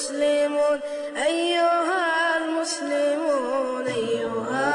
المسلمون أيها المسلمون أيها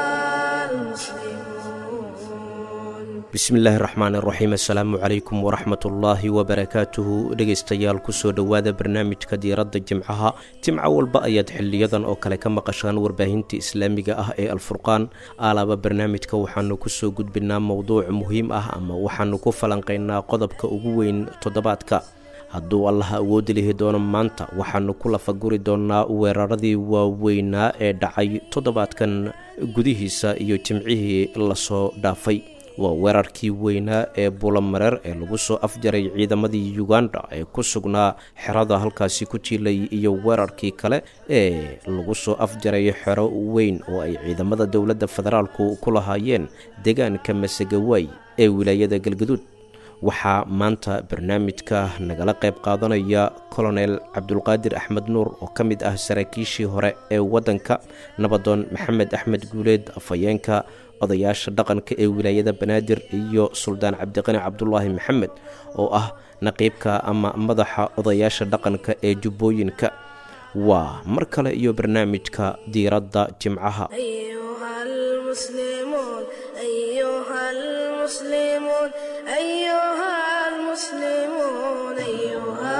المسلمون bismillaahi raxmaan iraxiim assalaamu calaykum waraxmatullaahi wabarakaatuhu dhegaystayaal kusoo dhowaada barnaamijka diiradda jimcaha jimco walba ayaad xiliyadan oo kale ka maqashaan warbaahinta islaamiga ah ee alfurqaan alaaba barnaamijka waxaanu kusoo gudbinaa mowduuc muhiim ah ama waxaanu ku falanqaynaa qodobka ugu weyn toddobaadka hadduu allaha awoodi lihi doono maanta waxaanu ku lafaguri doonaa weeraradii waaweynaa ee dhacay toddobaadkan gudihiisa iyo jimcihii lasoo dhaafay waa weerarkii weynaa ee bulamareer ee lagu soo afjaray ciidamadii uganda ee ku sugnaa xerada halkaasi ku jiilay iyo weerarkii kale ee lagu soo afjaray xero weyn oo ay ciidamada dowladda federaalku ku lahaayeen deegaanka masagawaay ee wilaayada galgaduud waxaa maanta barnaamijka nagala qayb qaadanaya colonel cabdulqaadir axmed nuur oo ka mid ah saraakiishii hore ee waddanka nabadoon maxamed axmed guuleed afhayeenka odayaasha dhaqanka ee wilaayada banaadir iyo suldaan cabdiqani cabdulaahi maxamed oo ah naqiibka ama madaxa odayaasha dhaqanka ee jubbooyinka waa mar kale iyo barnaamijka diiradda jimcaha أيها المسلمون أيها المسلمون أيها المسلمون أيها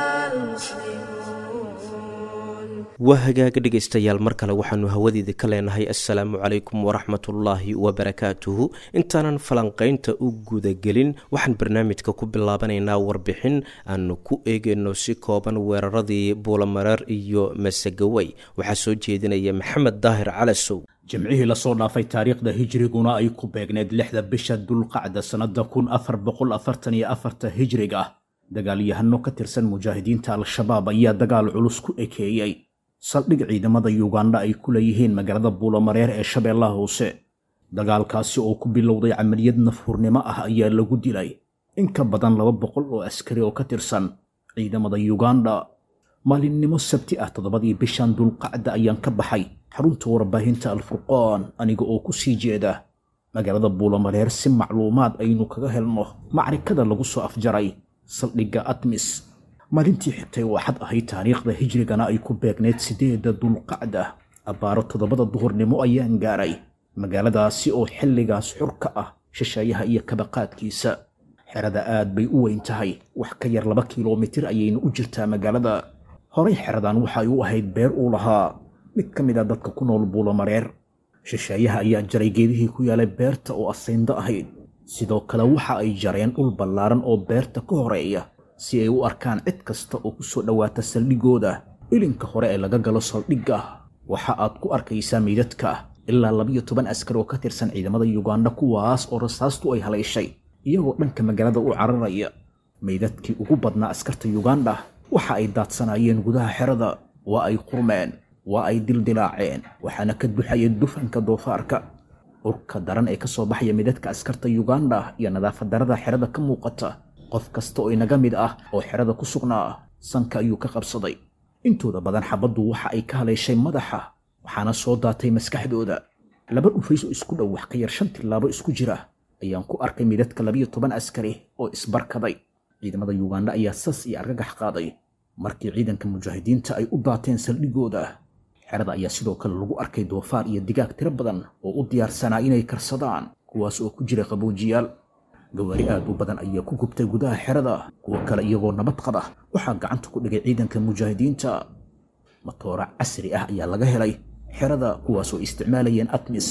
المسلمون waa hagaaga dhegaystayaal mar kale waxaanu hawadeeda ka leenahay assalaamu calaykum waraxmatullaahi wabarakaatuhu intaanan falanqaynta u gudagelin waxaan barnaamijka ku bilaabanaynaa warbixin aanu ku eegayno si kooban weeraradii buulamareer iyo masagaway waxaa soo jeedinaya maxamed daahir calasow jimcihii lasoo dhaafay taariikhda hijriguna ay ku beegneed lixda bisha dulqacda sannada kun afar boqol afartan iyo afarta hijriga dagaalyahano ka tirsan mujaahidiinta al-shabaab ayaa dagaal culus ku ekeeyey saldhig ciidamada yuganda ay ku leeyihiin magaalada buulamareer ee shabeellaha hoose dagaalkaasi oo ku bilowday camaliyad nafhurnimo ah ayaa lagu dilay in ka badan laba boqol oo askari oo ka tirsan ciidamada yuganda maalinimo sabti ah toddobadii bishan dulqacda ayaan ka baxay xarunta warbaahinta alfurqaan aniga oo ku sii jeeda magaalada buulamareer si macluumaad aynu kaga helno macrikada lagu soo afjaray saldhigga atmis maalintii xigtay oo xad ahayd taariikhda hijrigana ay ku beegneyd sideedda dulqacda abbaaro toddobada duhurnimo ayaan gaaray magaaladaasi oo xilligaas xur ka ah shisheeyaha iyo kabaqaadkiisa xerada aad bay u weyn tahay wax ka yar laba kilomitir ayayna u jirtaa magaalada horay xeradan waxa ay u ahayd beer uu lahaa mid ka mid a dadka ku nool buulamareer shisheeyaha ayaa jaray geedihii ku yaalay beerta oo asayndo ahayd sidoo kale waxa ay jareen dhul ballaaran oo beerta ka horeeya si ay u arkaan cid kasta oo ku soo dhowaata saldhigooda ilinka hore ee laga galo saldhigga waxa aad ku arkaysaa meydadka ilaa labiyo toban askar oo ka tirsan ciidamada yuganda kuwaas oo rasaastu ay haleyshay iyagoo dhanka magaalada u cararaya meydadkii ugu badnaa askarta yuganda waxa ay daadsanaayeen gudaha xerada waa ay qurmeen waa ay dildilaaceen waxaana ka duxaya dufanka doofaarka urka daran ee ka soo baxaya meydadka askarta yuganda iyo nadaafad darada xerada ka muuqata qof kasta oo inaga mid ah oo xerada ku sugnaa sanka ayuu ka qabsaday intooda badan xabaddu waxa ay ka haleeshay madaxa waxaana soo daatay maskaxdooda laba dhufays oo isku dhow wax ka yar shan tillaabo isku jira ayaan ku arkay midadka labiyo toban askari oo isbarkaday ciidamada yuganda ayaa sas iyo argagax qaaday markii ciidanka mujaahidiinta ay u daateen saldhigooda xerada ayaa sidoo kale lagu arkay doofaar iyo digaag tiro badan oo u diyaarsanaa inay karsadaan kuwaas oo ku jira qaboojiyaal gawaari aad u badan ayaa ku gubtay gudaha xerada kuwo kale iyagoo nabad qaba waxaa gacanta ku dhigay ciidanka mujaahidiinta matoora casri ah ayaa laga helay xerada kuwaas oo isticmaalayeen atmis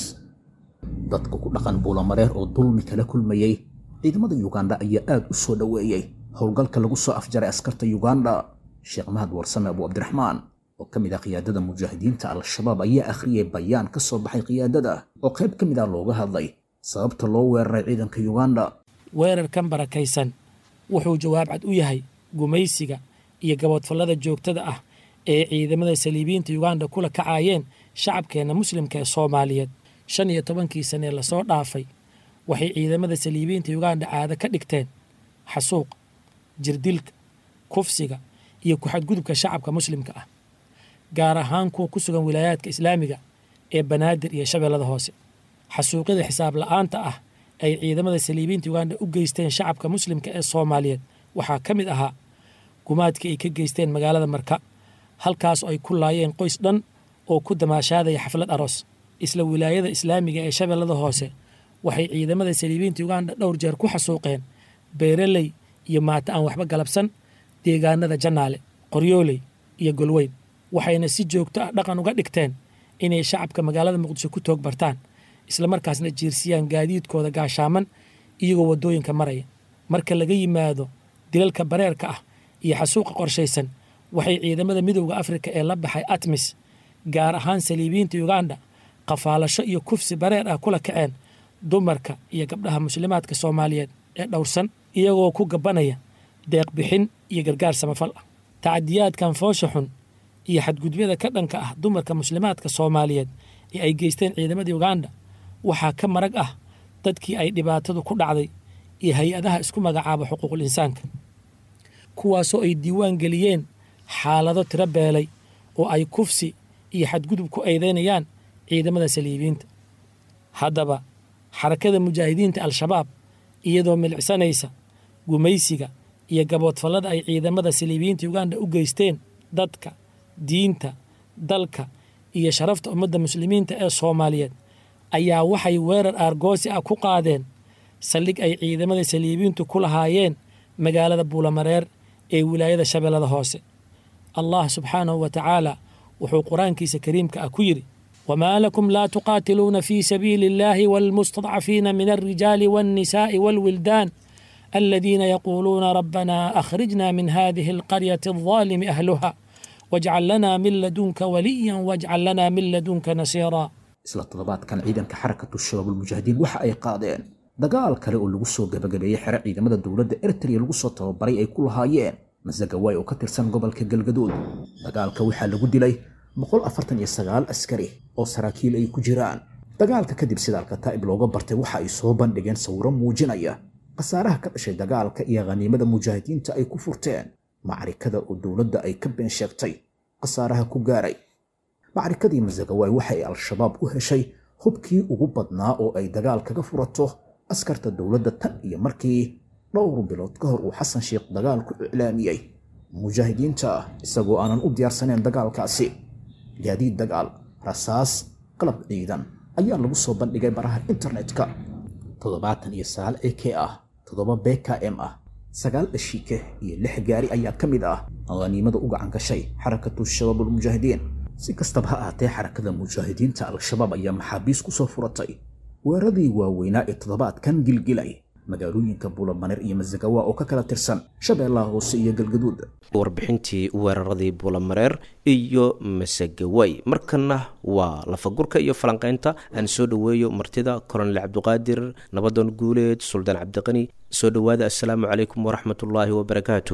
dadka ku dhaqan buulamareer oo dulmi kala kulmayey ciidamada yuganda ayaa aad u soo dhoweeyey howlgalka lagu soo afjaray askarta yuganda sheekh mahad warsame abu cabdiraxmaan oo ka mid ah qiyaadada mujaahidiinta al-shabaab ayaa akhriyay bayaan ka soo baxay qiyaadada oo qayb ka mid ah looga hadlay sababta loo weeraray ciidanka yuganda weerarkan barakaysan wuxuu jawaab cad u yahay gumaysiga iyo gaboodfallada joogtada ah ee ciidamada saliibiyiinta yuganda kula kacaayeen shacabkeenna muslimka ee soomaaliyeed shan iyo tobankii sanee lasoo dhaafay waxay ciidamada saliibiyiinta yuganda caado ka dhigteen xasuuq jirdilka kufsiga iyo ku-xadgudubka shacabka muslimka ah gaar ahaan kuwa ku sugan wilaayaadka islaamiga ee banaadir iyo shabeellada hoose xasuuqyada xisaab la-aanta ah ay ciidamada saliibiyiinta yuganda u geysteen shacabka muslimka ee soomaaliyeed waxaa ka mid ahaa gumaadkii ay ka geysteen magaalada marka halkaasoo ay ku laayeen qoys dhan oo ku damaashaadaya xaflad aroos isla wilaayada islaamiga ee shabeellada hoose waxay ciidamada saliibiinta uganda dhowr jeer ku xasuuqeen beeraley iyo maata aan waxba galabsan deegaanada jannaale qoryooley iyo golweyn waxayna si joogto ah dhaqan uga dhigteen inay shacabka magaalada muqdisho ku toog bartaan islamarkaasna jiirsiyaan gaadiidkooda gaashaaman iyagoo waddooyinka maraya marka laga yimaado dilalka bareerka ah iyo xasuuqa qorshaysan waxay ciidamada midowda afrika ee la baxay atmis gaar ahaan saliibiyiinta uganda qafaalasho iyo kufsi bareer ah kula kaceen dumarka iyo gabdhaha muslimaadka soomaaliyeed ee dhowrsan iyagoo ku gabanaya deeq bixin iyo gargaar samafal ah tacadiyaadkan foosha xun iyo xadgudubyada ka dhanka ah dumarka muslimaadka soomaaliyeed ee ay geysteen ciidamada uganda waxaa ka marag ah dadkii ay dhibaatadu ku dhacday iyo hay-adaha isku magacaaba xuquuqul insaanka kuwaasoo ay diiwaan geliyeen xaalado tiro beelay oo ay kufsi iyo xadgudub ku eedeynayaan ciidamada saliibiyiinta haddaba xarakada mujaahidiinta al-shabaab iyadoo milicsanaysa gumaysiga iyo gaboodfallada ay ciidamada saliibiyiinta uganda u geysteen dadka diinta dalka iyo sharafta ummadda muslimiinta ee soomaaliyeed ayaa waxay weerar aargoosi ah ku qaadeen saldhig ay ciidamada saliibiyiintu ku lahaayeen magaalada buulamareer ee wilaayada shabeellada hoose allah subxaanahu wa tacaala wuxuu qur-aankiisa kariimka ah ku yidhi wamaa lakum laa tuqaatiluuna fii sabiili illaahi waalmustadcafiina min alrijaali waannisaa'i waalwildaan aladiina yaquuluuna rabbanaa akhrijna min hadihi alqaryati aldaalimi ahluha wajcal lanaa min ladunka waliyan wajcal lanaa min ladunka nasiiraa isla toddobaadkan ciidanka xarakatu shabaabulmujaahidiin waxa ay qaadeen dagaal kale oo lagu soo gabagabeeyey xero ciidamada dowladda ertariya lagu soo tababaray ay ku lahaayeen masagawaay oo ka tirsan gobolka galgaduud dagaalka waxaa lagu dilay askari oo saraakiil ay ku jiraan dagaalka kadib sida alkataa'ib looga bartay waxa ay soo bandhigeen sawiro muujinaya khasaaraha ka dhashay dagaalka iyo khaniimada mujaahidiinta ay ku furteen macrikada oo dowladda ay ka been sheegtay khasaaraha ku gaaray macrikadii masagawaay waxa ay al-shabaab u heshay hubkii ugu badnaa oo ay dagaal kaga furato askarta dowladda tan iyo markii dhowr bilood ka hor uu xasan sheekh dagaal ku iclaamiyey mujaahidiinta isagoo aanan u diyaarsaneen dagaalkaasi gaadiid dagaal rasaas qalab ciidan ayaa lagu soo bandhigay baraha internetka toddobaatan iyo sagaal e k ah toddoba bkm ah sagaal dhashiike iyo lix gaari ayaa ka mid ah khaniimada u gacan gashay xarakatu shabaabulmujaahidiin si kastaba ha ahaatee xarakada mujaahidiinta al-shabaab ayaa maxaabiis ku soo furatay weeradii waaweynaa ee toddobaadkan gilgilay magaalooyinka buulamaneer iyo masagawa oo ka kala tirsan shabeellaha hoose iyo galgaduud warbixintii weeraradii buulamareer iyo masagaway markana waa lafagurka iyo falanqeynta aan soo dhoweeyo martida kolonel cabdiqaadir nabadoon guuleed suldaan cabdiqani soo dhowaada assalaamu calaykum waraxmatullaahi wabarakaatu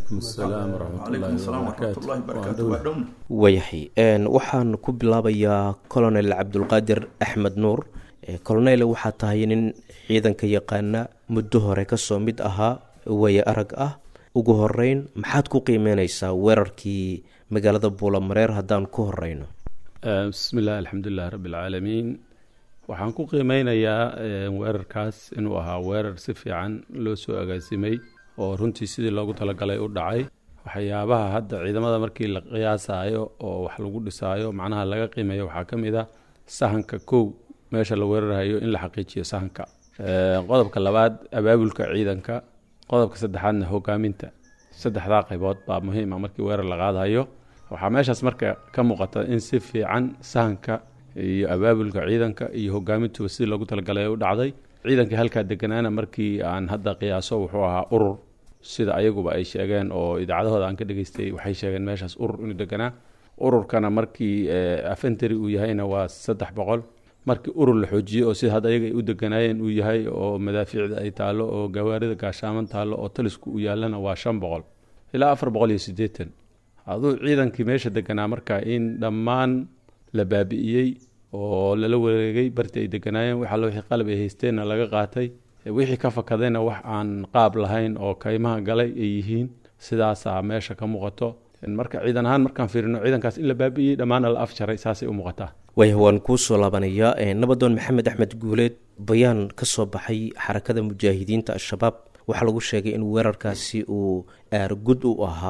wayahay waxaan ku bilaabayaa colonel cabdulqaadir axmed nuur colonel waxaa tahay nin ciidanka yaqaana muddo hore kasoo mid ahaa waya arag ah ugu horeyn maxaad ku qiimeyneysaa weerarkii magaalada buulamareer haddaan ku horeyno bismi illah alxamdulilah rabbi alcaalamiin waxaan ku qiimeynayaa weerarkaas inuu ahaa weerar si fiican loo soo agaasimay oo runtii sidii loogu talagalay u dhacay waxyaabaha hadda ciidamada markii la qiyaasayo oo wax lagu dhisaayo macnaha laga qiimeeyo waxaa ka mid ah sahanka kow meesha la weerarhayo in la xaqiijiyo sahanka qodobka labaad abaabulka ciidanka qodobka saddexaadna hogaaminta saddexdaa qaybood baa muhiima markii weerar la qaadayo waxaa meeshaas marka ka muuqata in si fiican sahanka iyo abaabulka ciidanka iyo hogaamintuba sidii loogu talagalay u dhacday ciidankii halkaa deganaana markii aan hadda qiyaaso wuxuu ahaa urur sida ayaguba ay sheegeen oo idaacadahooda aan ka dhegeystay waxay sheegeen meeshaas urur inuu deganaa ururkana markii afentary uu yahayna waa saddex boqol markii urur la xoojiyey oo sida hadda ayaga ay u deganaayeen uu yahay oo madaafiicda ay taallo oo gawaarida gaashaaman taallo oo talisku u yaallana waa shan boqol ilaa afar boqol iyo siddeetan aduu ciidankii meesha deganaa marka in dhammaan la baabi'iyey oo lala wareegay bartii ay deganaayeen wax allo wixii qalab ay haysteenna laga qaatay wixii ka fakadayna wax aan qaab lahayn oo kaymaha galay ay yihiin sidaasaa meesha ka muuqato marka ciidan ahaan markaan fiirino ciidankaas in la baabi'iyey dhammaana la afjaray saasay u muuqataa waaya waan kuu soo laabanayaa nabadoon maxamed axmed guuleed bayaan ka soo baxay xarakada mujaahidiinta al-shabaab waxaa lagu sheegay in weerarkaasi uu aargud u ahaa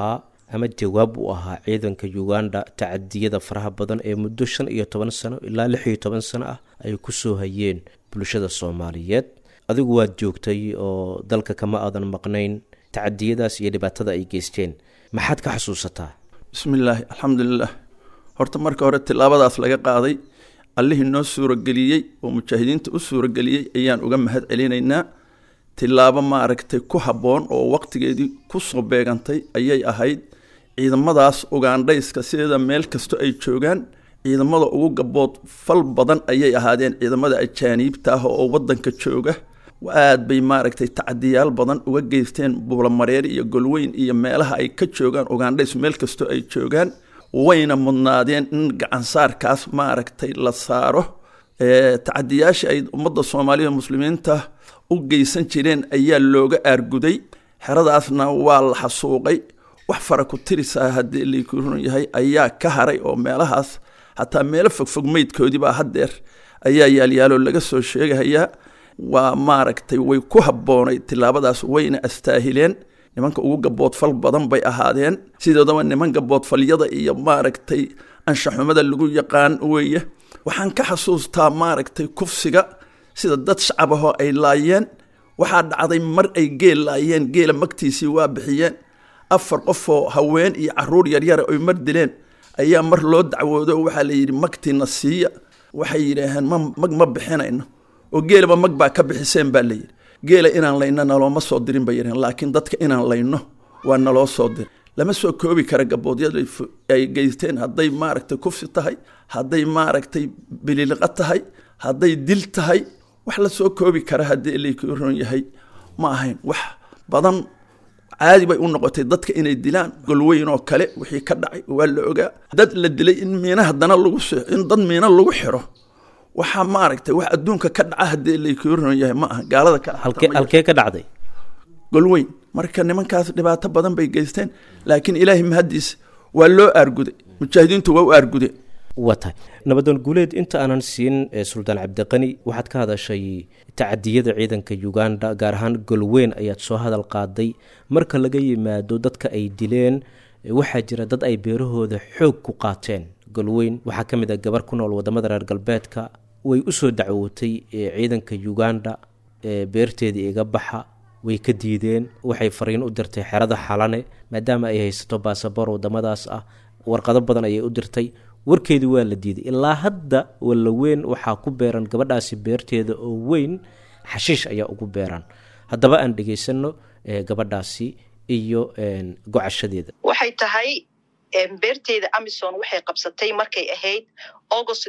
ama jawaab u ahaa ciidanka uganda tacadiyada faraha badan ee muddo shan iyo toban sano ilaa lix iyo toban sano ah ay kusoo hayeen bulshada soomaaliyeed adigu waad joogtay oo dalka kama aadan maqnayn tacadiyadaas iyo dhibaatada ay geysteen maxaad ka xasuusataa bismillaahi alxamdulilah horta marka hore tilaabadaas laga qaaday allihii noo suurageliyey oo mujaahidiinta u suurageliyey ayaan uga mahad celinaynaa tilaabo maaragtay ku habboon oo waqtigeedii kusoo beegantay ayay ahayd ciidamadaas ugandhayska sideeda meel kasto ay joogaan ciidamada ugu gabood fal badan ayay ahaadeen ciidamada ajaaniibta ah oo wadanka jooga aad bay maaragtay tacadiyaal badan uga geysteen buulamareer iyo golweyn iyo meelaha ay ka joogaan ugandhays meel kastoo ay joogaan wayna mudnaadeen in gacansaarkaas maaragtay la saaro tacadiyaashii ay ummadda soomaaliya muslimiinta u geysan jireen ayaa looga aarguday xeradaasna waa la xasuuqay wax fara ku tirisaa haddii likurun yahay ayaa ka haray oo meelahaas hataa meelo fogfog meydkoodiibaa haddeer ayaa yaalyaaloo laga soo sheegahayaa waa maaragtay way ku habboonay tilaabadaas wayna astaahileen nimanka ugu gaboodfal badan bay ahaadeen sidoodaba niman gaboodfalyada iyo maaragtay anshaxumada lagu yaqaan weeye waxaan ka xasuustaa maaragtay kufsiga sida dad shacab ahoo ay laayeen waxaa dhacday mar ay geel laayeen geela magtiisii waa bixiyeen afar qofoo haween iyo caruur yaryara oy mar dileen ayaa mar loo dacwoodo waxaa la yidhi magtiina siiya waxay yidhaaheen ma mag ma bixinayno oo geelaba mag baa ka bixiseen baa layidhi geela inaan layno nalooma soo dirin bay yidhaheen laakiin dadka inaan layno waa naloo soo dirin lama soo koobi kara gaboodyada ay geysteen hadday maaragtay kufsi tahay hadday maaragtay bililiqa tahay hadday dil tahay wax la soo koobi kara haddii lakuron yahay ma ahayn wax badan caadi bay u noqotay dadka inay dilaan golweyn oo kale wixii ka dhacay waa la ogaa dad la dilay in miina haddana lagu in dad miina lagu xiro waxaa maaragtay wax adduunka ka dhaca haddii lakuron yahay ma aha gaalada kale halkee ka dhacday golweyn marka nimankaas dhibaato badan bay geysteen laakiin ilaahay mahadiis waa loo aarguday mujaahidiintu waa u aargudeen waa tahay nabadoon guuleed inta aanan siin suldaan cabdiqani waxaad ka hadashay tacadiyada ciidanka uganda gaar ahaan golweyn ayaad soo hadal qaaday marka laga yimaado dadka ay dileen waxaa jira dad ay beerahooda xoog ku qaateen golweyn waxaa ka mid ah gabar ku nool wadamada reer galbeedka way usoo dacwootay ciidanka uganda beerteedii iga baxa way ka diideen waxay fariin u dirtay xerada xalane maadaama ay haysato baasaboor wadamadaas ah warqado badan ayay u dirtay warkeedii waa la diiday ilaa hadda wallaweyn waxaa ku beeran gabadhaasi beerteeda oo weyn xashiish ayaa ugu beeran haddaba aan dhegaysano gabadhaasi iyo gocashadeeda waxay tahay beerteeda amison waxay qabsatay markay ahayd august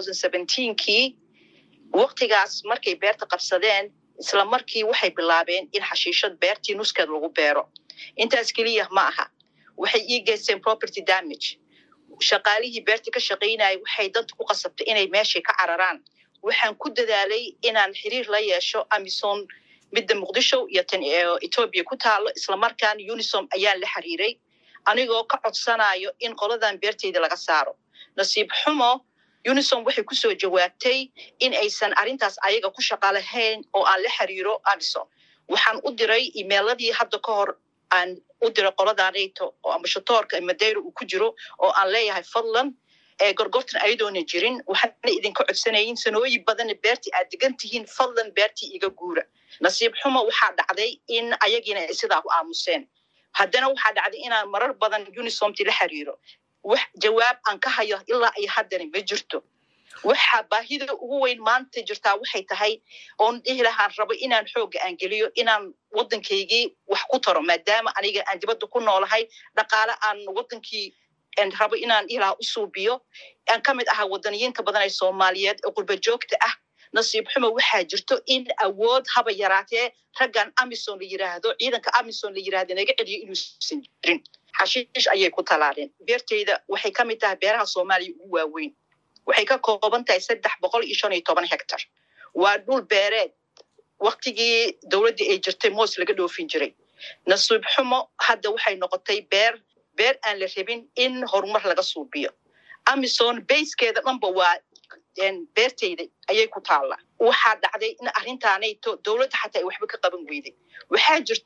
kii waktigaas markay beerta qabsadeen isla markii waxay bilaabeen in xashiishad beertii nuskeed lagu beero intaas keliya ma aha waxay ii geysteen property damage shaqaalihii beerta ka shaqaynayay waxay danta ku qasabtay inay meeshay ka cararaan waxaan ku dadaalay inaan xiriir la yeesho amison midda muqdisho iyo tan etoobiya ku taalo islamarkaana unisom ayaan la xiriiray anigoo ka codsanayo in qoladan beerteyda laga saaro nasiib xumo unisom waxay kusoo jawaabtay in aysan arrintaas ayaga ku shaqa lahayn oo aan la xiriiro amison waxaan u diray emailadii hadda ka hor aan u diray qoladaanayto oo ambashatoorka madeyra uu ku jiro oo aan leeyahay fadlan ee gorgortan ayadoona jirin waxaana idinka codsanayin sanooyin badanna beertii aad degan tihiin fadlan beertii iga guura nasiib xumo waxaa dhacday in ayagiina ay sidaa ku aamuseen haddana waxaa dhacday inaan marar badan unisomti la xiriiro wax jawaab aan ka hayo ilaa ay haddana ma jirto waxa baahida ugu weyn maanta jirtaa waxay tahay oon dhihi lahaan rabo inaan xoogga aan geliyo inaan waddankaygii wax ku taro maadaama aniga aan dibadda ku noolahay dhaqaale aan waddankii rabo inaan dhihi lahaa u suubiyo aan ka mid ahaa waddaniyiinta badan ee soomaaliyeed ee qurba joogta ah nasiib xumo waxaa jirto in awood haba yaraatee raggan amison la yiraahdo ciidanka amison la yirahdo naga celiyo inuusan jirin xashiish ayay ku talaaleen beerteyda waxay ka mid tahay beeraha soomaaliya ugu waaweyn waxay ka kooban tahay saddex boqol iyo shan iyo toban hectar waa dhul beereed waktigii dowladdii ay jirtay moos laga dhoofin jiray nasiib xumo hadda waxay noqotay beer beer aan la rabin in horumar laga suubiyo amison bayskeeda dhanba waa beerteyda ayay ku taalla waxaa dhacday in arrintaanayto dowladda xataa ay waxba ka qaban weyday waxaa jirto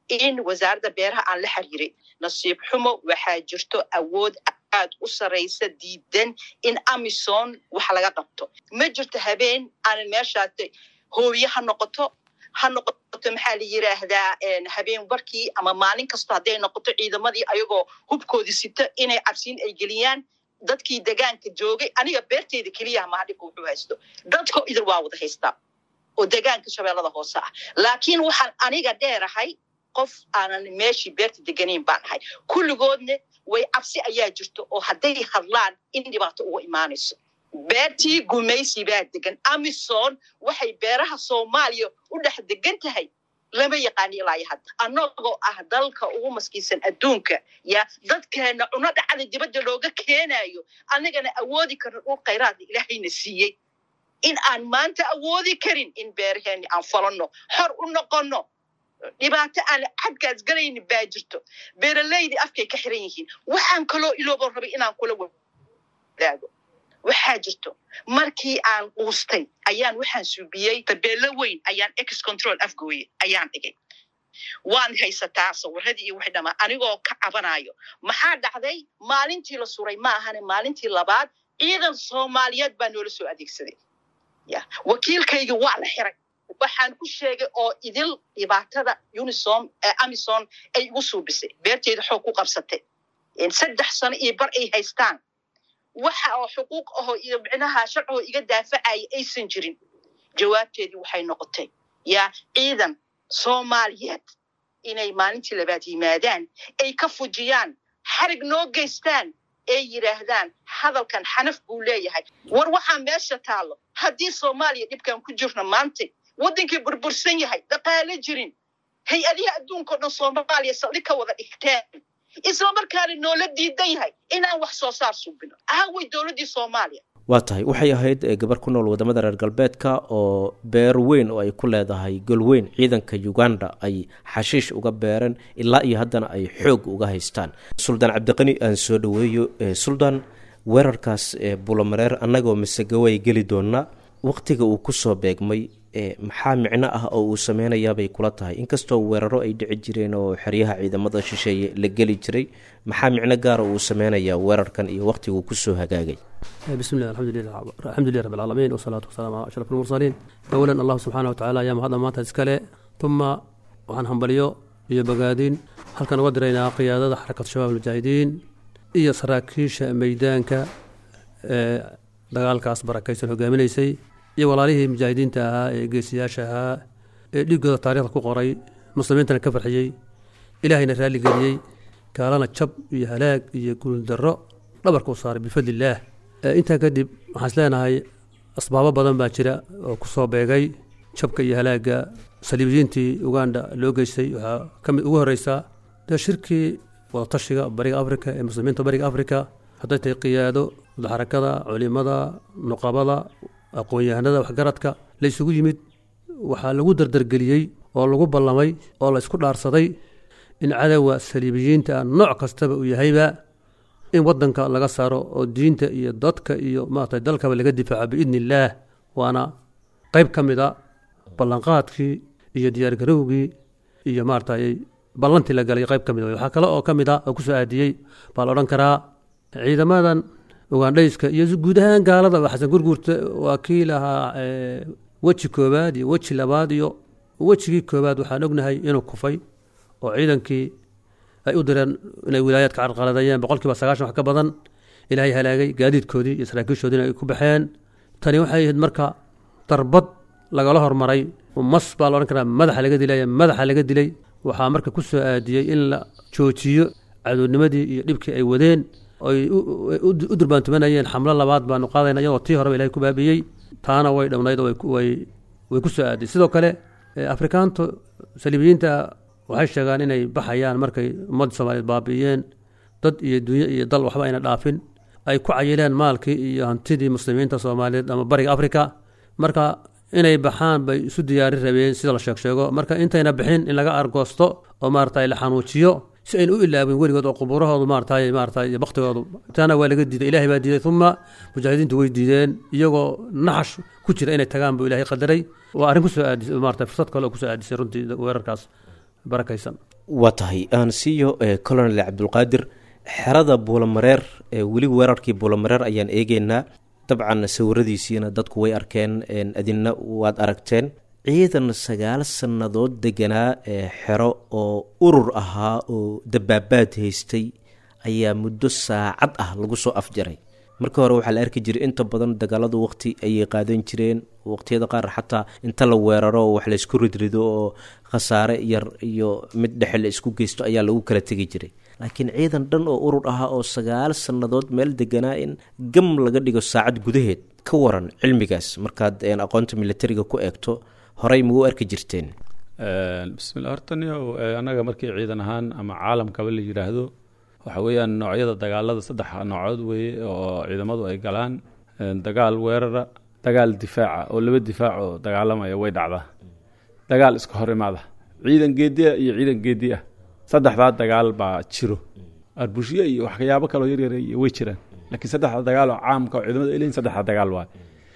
in wasaaradda beeraha aan la xiriiray nasiib xumo waxaa jirto awood aad u saraysa diidan in amison wax laga qabto ma jirto habeen aanan meeshaas hooye ha noqoto ha noqoto maxaa la yiraahdaa habeen barkii ama maalin kasto hadday noqoto ciidamadii ayagoo hubkoodii sita inay cabsiin ay geliyaan dadkii degaanka joogay aniga beerteyda keliyaha maha dhibka wuxuu haysto dadko idil waa wada haystaa oo degaanka shabeellada hoose ah laakiin waxaan aniga dheerahay qof aanan meeshii beerta deganayn baan ahay kulligoodna way cabsi ayaa jirto oo hadday hadlaan in dhibaato uga imaanayso beertii gumaysi baa degan amison waxay beeraha soomaaliya u dhex degan tahay lama yaqaani ilaa iyo hadda annagoo ah dalka ugu maskiisan adduunka ya dadkeena cuno dhacda dibadda looga keenayo annagana awoodi karno dhul khayraadna ilaahayna siiyey in aan maanta awoodi karin in beeraheeni aan falanno xor u noqonno dhibaato aan xadkaas galayni baa jirto beeralaydii afkay ka xiran yihiin waxaan kaloo iloobo rabay inaan kula wadaago waxaa jirto markii aan quustay ayaan waxaan suubiyey tabeelo weyn ayaan ex control afgooye ayaan dhigay waan haysataa sawiradii iyo wixii dhamaa anigoo ka cabanayo maxaa dhacday maalintii la suray ma ahane maalintii labaad ciidan soomaaliyeed baa noola soo adeegsaday ya wakiilkayga waa la xiray waxaan ku sheegay oo idil dhibaatada unisom amison ay igu suubisay beerteeda xoog ku qabsatay saddex sano iyo bar ay haystaan waxa oo xuquuq ahoo iyo micnaha sharcigoo iga daafacaya aysan jirin jawaabteedii waxay noqotay yaa ciidan soomaaliyeed inay maalintii labaad yimaadaan ay ka fujiyaan xarig noo geystaan ay yidhaahdaan hadalkan xanaf buu leeyahay war waxaa meesha taallo haddii soomaaliya dhibkan ku jirno maanta waddankii burbursan yahay dhaqaalo jirin hay-adihi adduunkao dhan soomaaliya saldhig ka wada dhigteen isla markaana noola diidan yahay inaan wax soo saar suubino aaway dowladdii soomaaliya waa tahay waxay ahayd gabar ku nool wadamada reer galbeedka oo beer weyn oo ay ku leedahay golweyn ciidanka uganda ay xashiish uga beereen ilaa iyo haddana ay xoog uga haystaan suldaan cabdiqani aan soo dhaweeyo suldaan weerarkaas bulomareer annagoo masegaway geli doonaa waqtiga uu kusoo beegmay maxaa micno ah oo uu sameynayaabay kula tahay inkastoo weeraro ay dhici jireen oo xeryaha ciidamada shisheeye la geli jiray maxaa micno gaara uu sameynayaa weerarkan iyo waqtiguu kusoo hagaagay bismi llah alxamdu lilah rab alcaalamiin wasalaatu wasalaamu calaa ashraf almursaliin awalan allahu subxaana watacaala ayaa mahadda maanta iskale tuma waxaan hambalyo iyo bogaadin halkan uga diraynaa qiyaadada xarakatu shabaab almujaahidiin iyo saraakiisha meydaanka ee dagaalkaas barakaysan hogaaminaysay iyo walaalihii mujaahidiinta ahaa ee geesiyaasha ahaa ee dhiiggooda taarikhda ku qoray muslimiintana ka farxiyey ilaahayna raalli geliyey gaalana jab iyo halaag iyo guuldarro dhabarka u saaray bifadli illaah intaa kadib waxaan is leenahay asbaabo badan baa jira oo ku soo beegay jabka iyo halaagga saliibiyiintii uganda loo geystay waxaa ka mid ugu horreysaa dee shirkii wadatashiga bariga afrika ee muslimiinta bariga afrika hadday tahay qiyaado xarakada culimada nuqabada aqoon-yahanada waxgaradka la isugu yimid waxaa lagu dardargeliyey oo lagu ballamay oo la isku dhaarsaday in cadowga saliibiyiinta nooc kastaba uu yahayba in wadanka laga saaro oo diinta iyo dadka iyo maarata dalkaba laga difaaco biidni illaah waana qeyb ka mid a ballanqaadkii iyo diyaargarowgii iyo maaratay ballantii la galay qeyb ka mid waxaa kale oo ka mid a oo kusoo aadiyey baa la odhan karaa ciidamadan ugandhayska iyo guud ahaan gaalada xasan gurguurta waa kii lahaa weji koobaad iyo weji labaad iyo wejigii koobaad waxaan ognahay inuu kufay oo ciidankii ay u direen inay wilaayaadka carqaladayeen boqol kiiba sagaashan wax ka badan ilaahay halaagay gaadiidkoodii iyo saraakiishoodiina ay ku baxeen tani waxay ahayd marka darbad lagala hormaray mas baa la odhan karaa madaxa laga dilay madaxa laga dilay waxaa marka ku soo aadiyey in la joojiyo cadoodnimadii iyo dhibkii ay wadeen oy u durbaantumanayeen xamlo labaad baanu qaadayna iyadoo tii horeba ilahay ku baabiyey taana way dhownayd oo way ku soo aaday sidoo kale afrikaantu saliibiyiinta waxay sheegaan inay baxayaan markay ummadda soomaaliyeed baabi'iyeen dad iyo dunyo iyo dal waxba ayna dhaafin ay ku cayileen maalkii iyo hantidii muslimiinta soomaaliyeed ama bariga afrika marka inay baxaan bay isu diyaarin rabeen sida la sheeg sheego marka intayna bixin in laga argoosto oo maarata la xanuujiyo si ayna u ilaabin weligood oo qubuurahoodu maarata maarata iyo baktigoodu taana waa laga diiday ilahay baa diiday uma mujaahidiintu way diideen iyagoo naxash ku jira inay tagaan buu ilahay qadaray waa arrin kusoo aadisay maarata fursad kale oo kusoo aadisay runtii weerarkaas barakaysan waa tahay aan siiyo colonel cabdulqaadir xerada buulamareer weli weerarkii buulamareer ayaan eegeynaa dabcan sawiradiisiina dadku way arkeen adinna waad aragteen ciidan sagaal sannadood deganaa xero oo urur ahaa oo dabaabaad haystay ayaa muddo saacad ah lagu soo afjaray marka hore waxaa la arki jiray inta badan dagaaladu waqti ayay qaadan jireen waqtiyada qaar xataa inta la weeraro oo wax laysku ridrido oo khasaare yar iyo mid dhexe la isku geysto ayaa lagu kala tegi jiray laakiin ciidan dhan oo urur ahaa oo sagaal sannadood meel deganaa in gam laga dhigo saacad gudaheed ka waran cilmigaas markaad aqoonta militariga ku eegto horey mau arki jirteen bismillah horta nio annaga markii ciidan ahaan ama caalamkaba la yidhaahdo waxa weeyaan noocyada dagaalada saddex noocood weeye oo ciidamadu ay galaan dagaal weerara dagaal difaaca oo laba difaac oo dagaalamaya way dhacdaa dagaal iska hor imaada ciidan geediya iyo ciidan geedi ah saddexdaa dagaal baa jiro arbushiye iyo waxyaabo kaloo yaryar way jiraan laakiin saddexda dagaal oo caamka oo ciidamadu ay leeyihin saddexda dagaal waay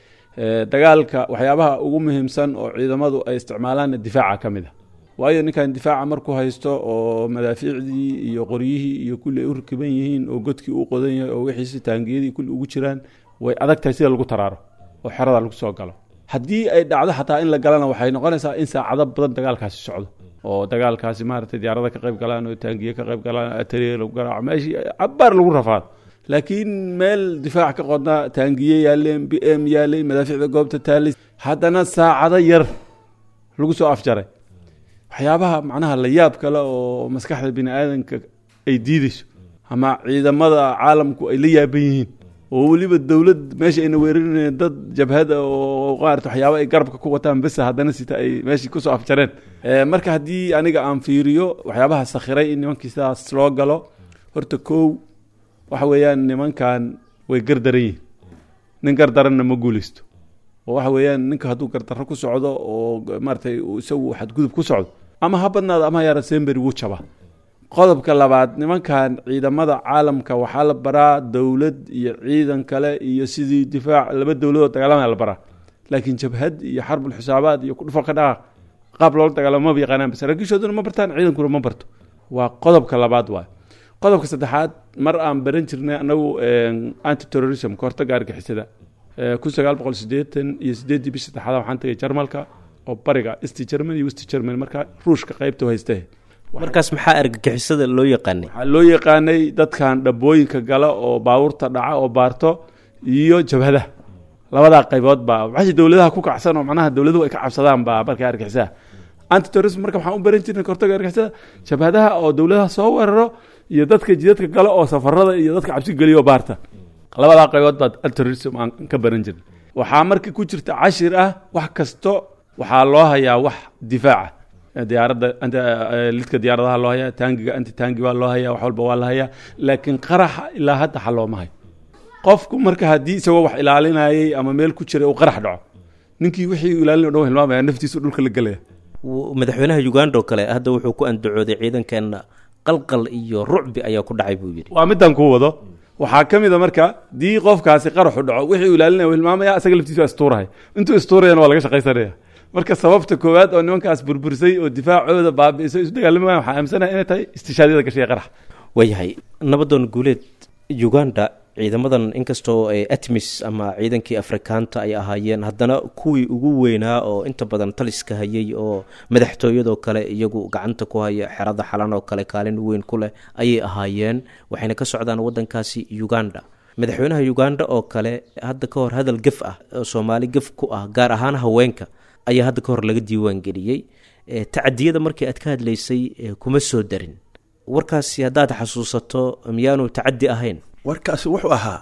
dagaalka waxyaabaha ugu muhiimsan oo ciidamadu ay isticmaalaanna difaaca ka mid a waayo ninkan difaaca markuu haysto oo madaafiicdii iyo qoryihii iyo kulli ay u rakiban yihiin oo godkii u qodan yahay oo wixiisi taangiyadii kulli ugu jiraan way adag tahay sida lagu taraaro oo xerada lagu soo galo haddii ay dhacdo xataa in la galana waxay noqonaysaa in saacado badan dagaalkaasi socdo oo dagaalkaasi maaragtay diyaarada ka qayb galaan oo taangiye ka qayb galaan atariye lagu garaaco meeshii cabaar lagu rafaado laakiin meel difaac ka qodna taangiye yaaleen b m yaalay madaafiicda goobta taalis haddana saacado yar lagu soo afjaray waxyaabaha macnaha la yaab kale oo maskaxda bini aadanka ay diideyso ama ciidamada caalamku ay la yaaban yihiin oo weliba dowlad meesha ayna weerarinayeen dad jabhada oo qaarata waxyaaba ay garabka ku wataan besa haddana sita ay meeshii kusoo afjareen marka haddii aniga aan fiiriyo waxyaabaha sakhiray in nimankii sidaas loo galo horta kow waxa weeyaan nimankan way gardaran yihin nin gardaranna ma guuleysto oo waxa weeyaan ninka hadduu gardarro ku socdo oo maaratay isagu xadgudub ku socdo ama ha badnaado ama ha yaara sembery wuu jaba qodobka labaad nimankan ciidamada caalamka waxaa la baraa dowlad iyo ciidan kale iyo sidii difaac laba dowladood dagaalamaya la baraa laakiin jabhad iyo xarbul xisaabaad iyo kudhufo ka dhaqaaq qaab loola dagaalamo maba yaqaanaan bas saraakiishooduna ma bartaan ciidankuna ma barto waa qodobka labaad waay qodobka saddexaad mar aan baran jirnay anagu anti terrorism kahortaga argixisada kun sagaal boqol sideetan iyo sideeddii bish saddexaad waxaan tagay jarmalka oo bariga east germany iyo west germany marka ruushka qaybta hayste markaas maxaa argagixisada loo yaqaanay waxaa loo yaqaanay dadkan dhabooyinka gala oo baabuurta dhaca oo baarto iyo jabhada labadaa qaybood baa waxay dowladaha ku kacsan oo macnaha dowladuhu ay ka cabsadaan baa marka argixisada anti terrorism marka waxaan u baran jirnay kahortaga argixisada jabhadaha oo dowladaha soo weeraro iyo dadka jidadka gala oo safarada iyo dadka cabsi geliyo baarta labadaa qaybood baa terrorism aan ka baran jirnay waxaa marka ku jirta cashir ah wax kasto waxaa loo hayaa wax difaaca diyaaradda lidka diyaaradaha loo hayaa taangiga anti taangi baa loo hayaa wax walba waa la hayaa laakiin qaraxa ilaa hadda xal looma hayo qofku marka haddii isagoo wax ilaalinayay ama meel ku jiray uu qarax dhaco ninkii wixii ilaalin o dhan hilmaamaya naftiisu dhulka la gelaya madaxweynaha uganda oo kale hadda wuxuu ku andacooday ciidankeena qalqal iyo rucbi ayaa ku dhacay buu yidhi waa midaan kuu wado waxaa ka mid a marka dii qofkaasi qaraxu dhaco wixii uu ilaalinaya uu hilmaamaya isaga laftiisu istuurahay intuu istuurayana waa laga shaqaysanaya marka sababta koowaad oo nimankaas burburisay oo difaacooda baabi'isay isu dagaalami wayan waxaa aaminsanaya inay tahay istishaadyada gashay qarax waayahay nabadoon guuleed uganda ciidamadan inkastoo atmis ama ciidankii afrikaanta ay ahaayeen haddana kuwii ugu weynaa oo inta badan taliska hayay oo madaxtooyadoo kale iyagu gacanta ku haya xerada xalan oo kale kaalin weyn ku leh ayay ahaayeen waxayna ka socdaan wadankaasi uganda madaxweynaha uganda oo kale hadda ka hor hadal gef ah oo soomaali gef ku ah gaar ahaan haweenka ayaa hadda ka hor laga diiwaan geliyey tacadiyada markii aad ka hadlaysay kuma soo darin warkaasi haddaad xasuusato miyaanu tacadi ahayn warkaasi wuxuu ahaa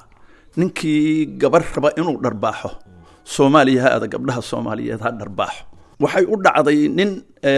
ninkii gabar raba inuu dharbaaxo soomaaliya ha ada gabdhaha soomaaliyeed ha dharbaaxo waxay u dhacday nin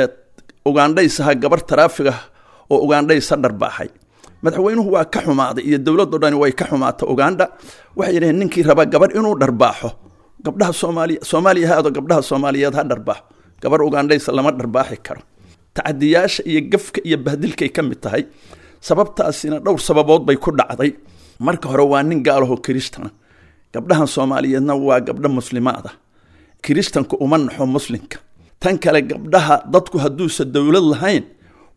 ugandhaysaha gabar taraafiga oo ugandhaysa dharbaaxay madaxweynuhu waa ka xumaaday iyo dowladdo dhani way ka xumaata uganda waxay yidhaheen ninkii raba gabar inuu dharbaaxo gabdhaha soomaaliya soomaaliya ha ado gabdhaha soomaaliyeed ha dharbaaxo gabar ugandhaysa lama dharbaaxi karo tacadiyaasha iyo gafka iyo bahdilkay ka mid tahay sababtaasina dhowr sababood bay ku dhacday marka hore waa nin gaalaho kiristana gabdhahan soomaaliyeedna waa gabdho muslimaada kiristanku uma naxo muslimka tan kale gabdhaha dadku hadduusa dowlad lahayn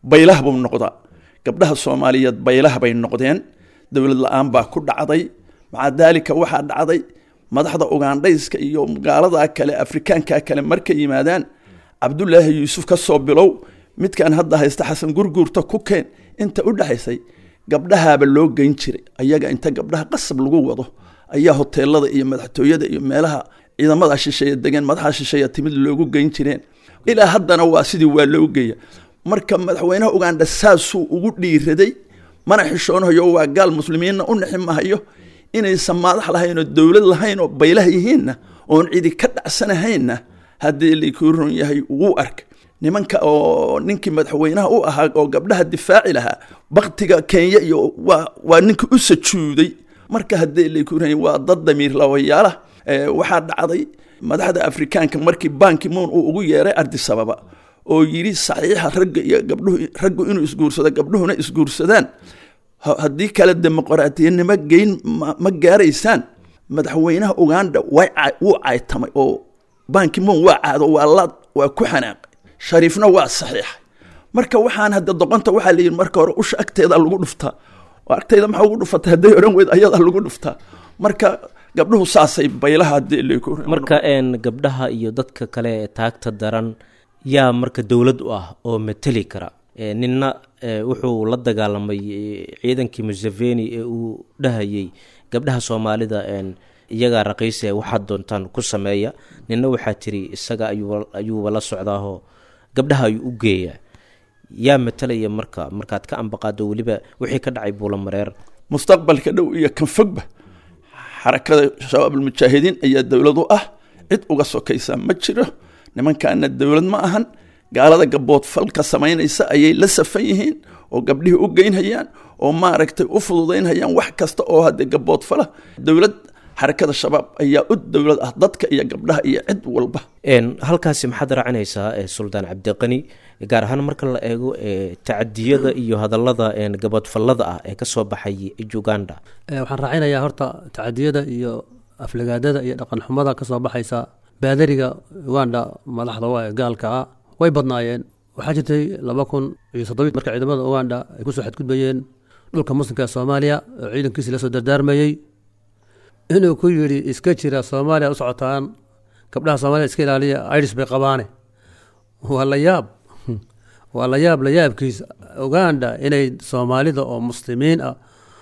baylah buu noqdaa gabdhaha soomaaliyeed baylah bay noqdeen dowlad la-aan baa ku dhacday maca daalika waxaa dhacday madaxda ugandhayska iyo gaalada kale afrikaanka kale markay yimaadaan cabdulaahi yuusuf ka soo bilow midkan hadda haysta xasan gurguurta ku keen inta u dhexaysay gabdhahaaba loo geyn jiray ayaga inta gabdhaha qasab lagu wado ayaa hoteelada iyo madaxtooyada iyo meelaha ciidamada shisheeye degeen madaxa shisheeya timid loogu geyn jireen ilaa haddana waa sidii waa loo geeya marka madaxweynaha ugandha saasuu ugu dhiiraday mana xishoonahayo waa gaal muslimiinna u nixi mahayo inaysan maadax lahayn oo dowlad lahayn oo baylah yihiinna oon cidi ka dhacsanahaynna haddii laykuu run yahay wuu ark nimanka oo ninkii madaxweynaha u ahaa oo gabdhaha difaaci lahaa baktiga kenya iyo waa waa ninkii u sajuuday marka haddii laykuu run yahay waa dad damiir lawayaala waxaa dhacday madaxda afrikaanka markii banki moon uu ugu yeeray ardisababa oo yidhi saxiixa ragga iyo gabdhuhu raggu inuu isguursado gabdhuhuna isguursadaan haddii kale dimuqraatiyanimo geyn ma gaaraysaan madaxweynaha uganda wuu caytamay oo banki moon waa caado waa la waa ku xanaaqay shariifna waa saxiixay marka waxaan hadda doqonta waxaa la yidhi marka hore usha agteeda lagu dhuftaa oo agteeda maxaa ugu dhufatay hadday odhan weyd ayadaa lagu dhuftaa marka gabdhuhu saasay baylaha haddii leeku marka gabdhaha iyo dadka kale ee taagta daran yaa marka dowlad u ah oo mateli kara ninna wuxuu la dagaalamay ciidankii museveni ee uu dhahayay gabdhaha soomaalida iyagaa raqiise waxaad doontaan ku sameeya ninna waxaa tiri isaga ayuuba la socdaahoo gabdhaha ayuu u geeyaa yaa matalaya marka markaad ka ambaqaado weliba wixii ka dhacay buulamareer mustaqbalka dhow iyo kan fogba xarakada shabaabulmujaahidiin ayaa dowlad u ah cid uga sokaysa ma jiro nimankaana dowlad ma ahan gaalada gaboodfalka samaynaysa ayay la safan yihiin oo gabdhihii u geynhayaan oo maaragtay u fududaynhayaan wax kasta oo haddee gaboodfala dowlad xarakada shabaab ayaa u dowlad ah dadka iyo gabdhaha iyo cid walba halkaasi maxaad raacinaysaa suldaan cabdiqani gaar ahaan marka la eego tacadiyada iyo hadallada gaboodfallada ah ee kasoo baxay uganda waxaan raacinayaa horta tacadiyada iyo aflagaadada iyo dhaqan xumada kasoo baxaysa baadariga uganda madaxda waa ee gaalka ah way badnaayeen waxaa jirtay laba kun iyo soddobi marka ciidamada uganda ay kusoo xadgudbayeen dhulka muslimka ee soomaaliya oo ciidankiisi lasoo dardaarmayey inuu ku yidhi iska jira soomaaliya u socotaan gabdhaha soomaliya iska ilaaliya iris bay qabaane waa la yaab waa la yaab la yaabkiisa uganda inay soomaalida oo muslimiin ah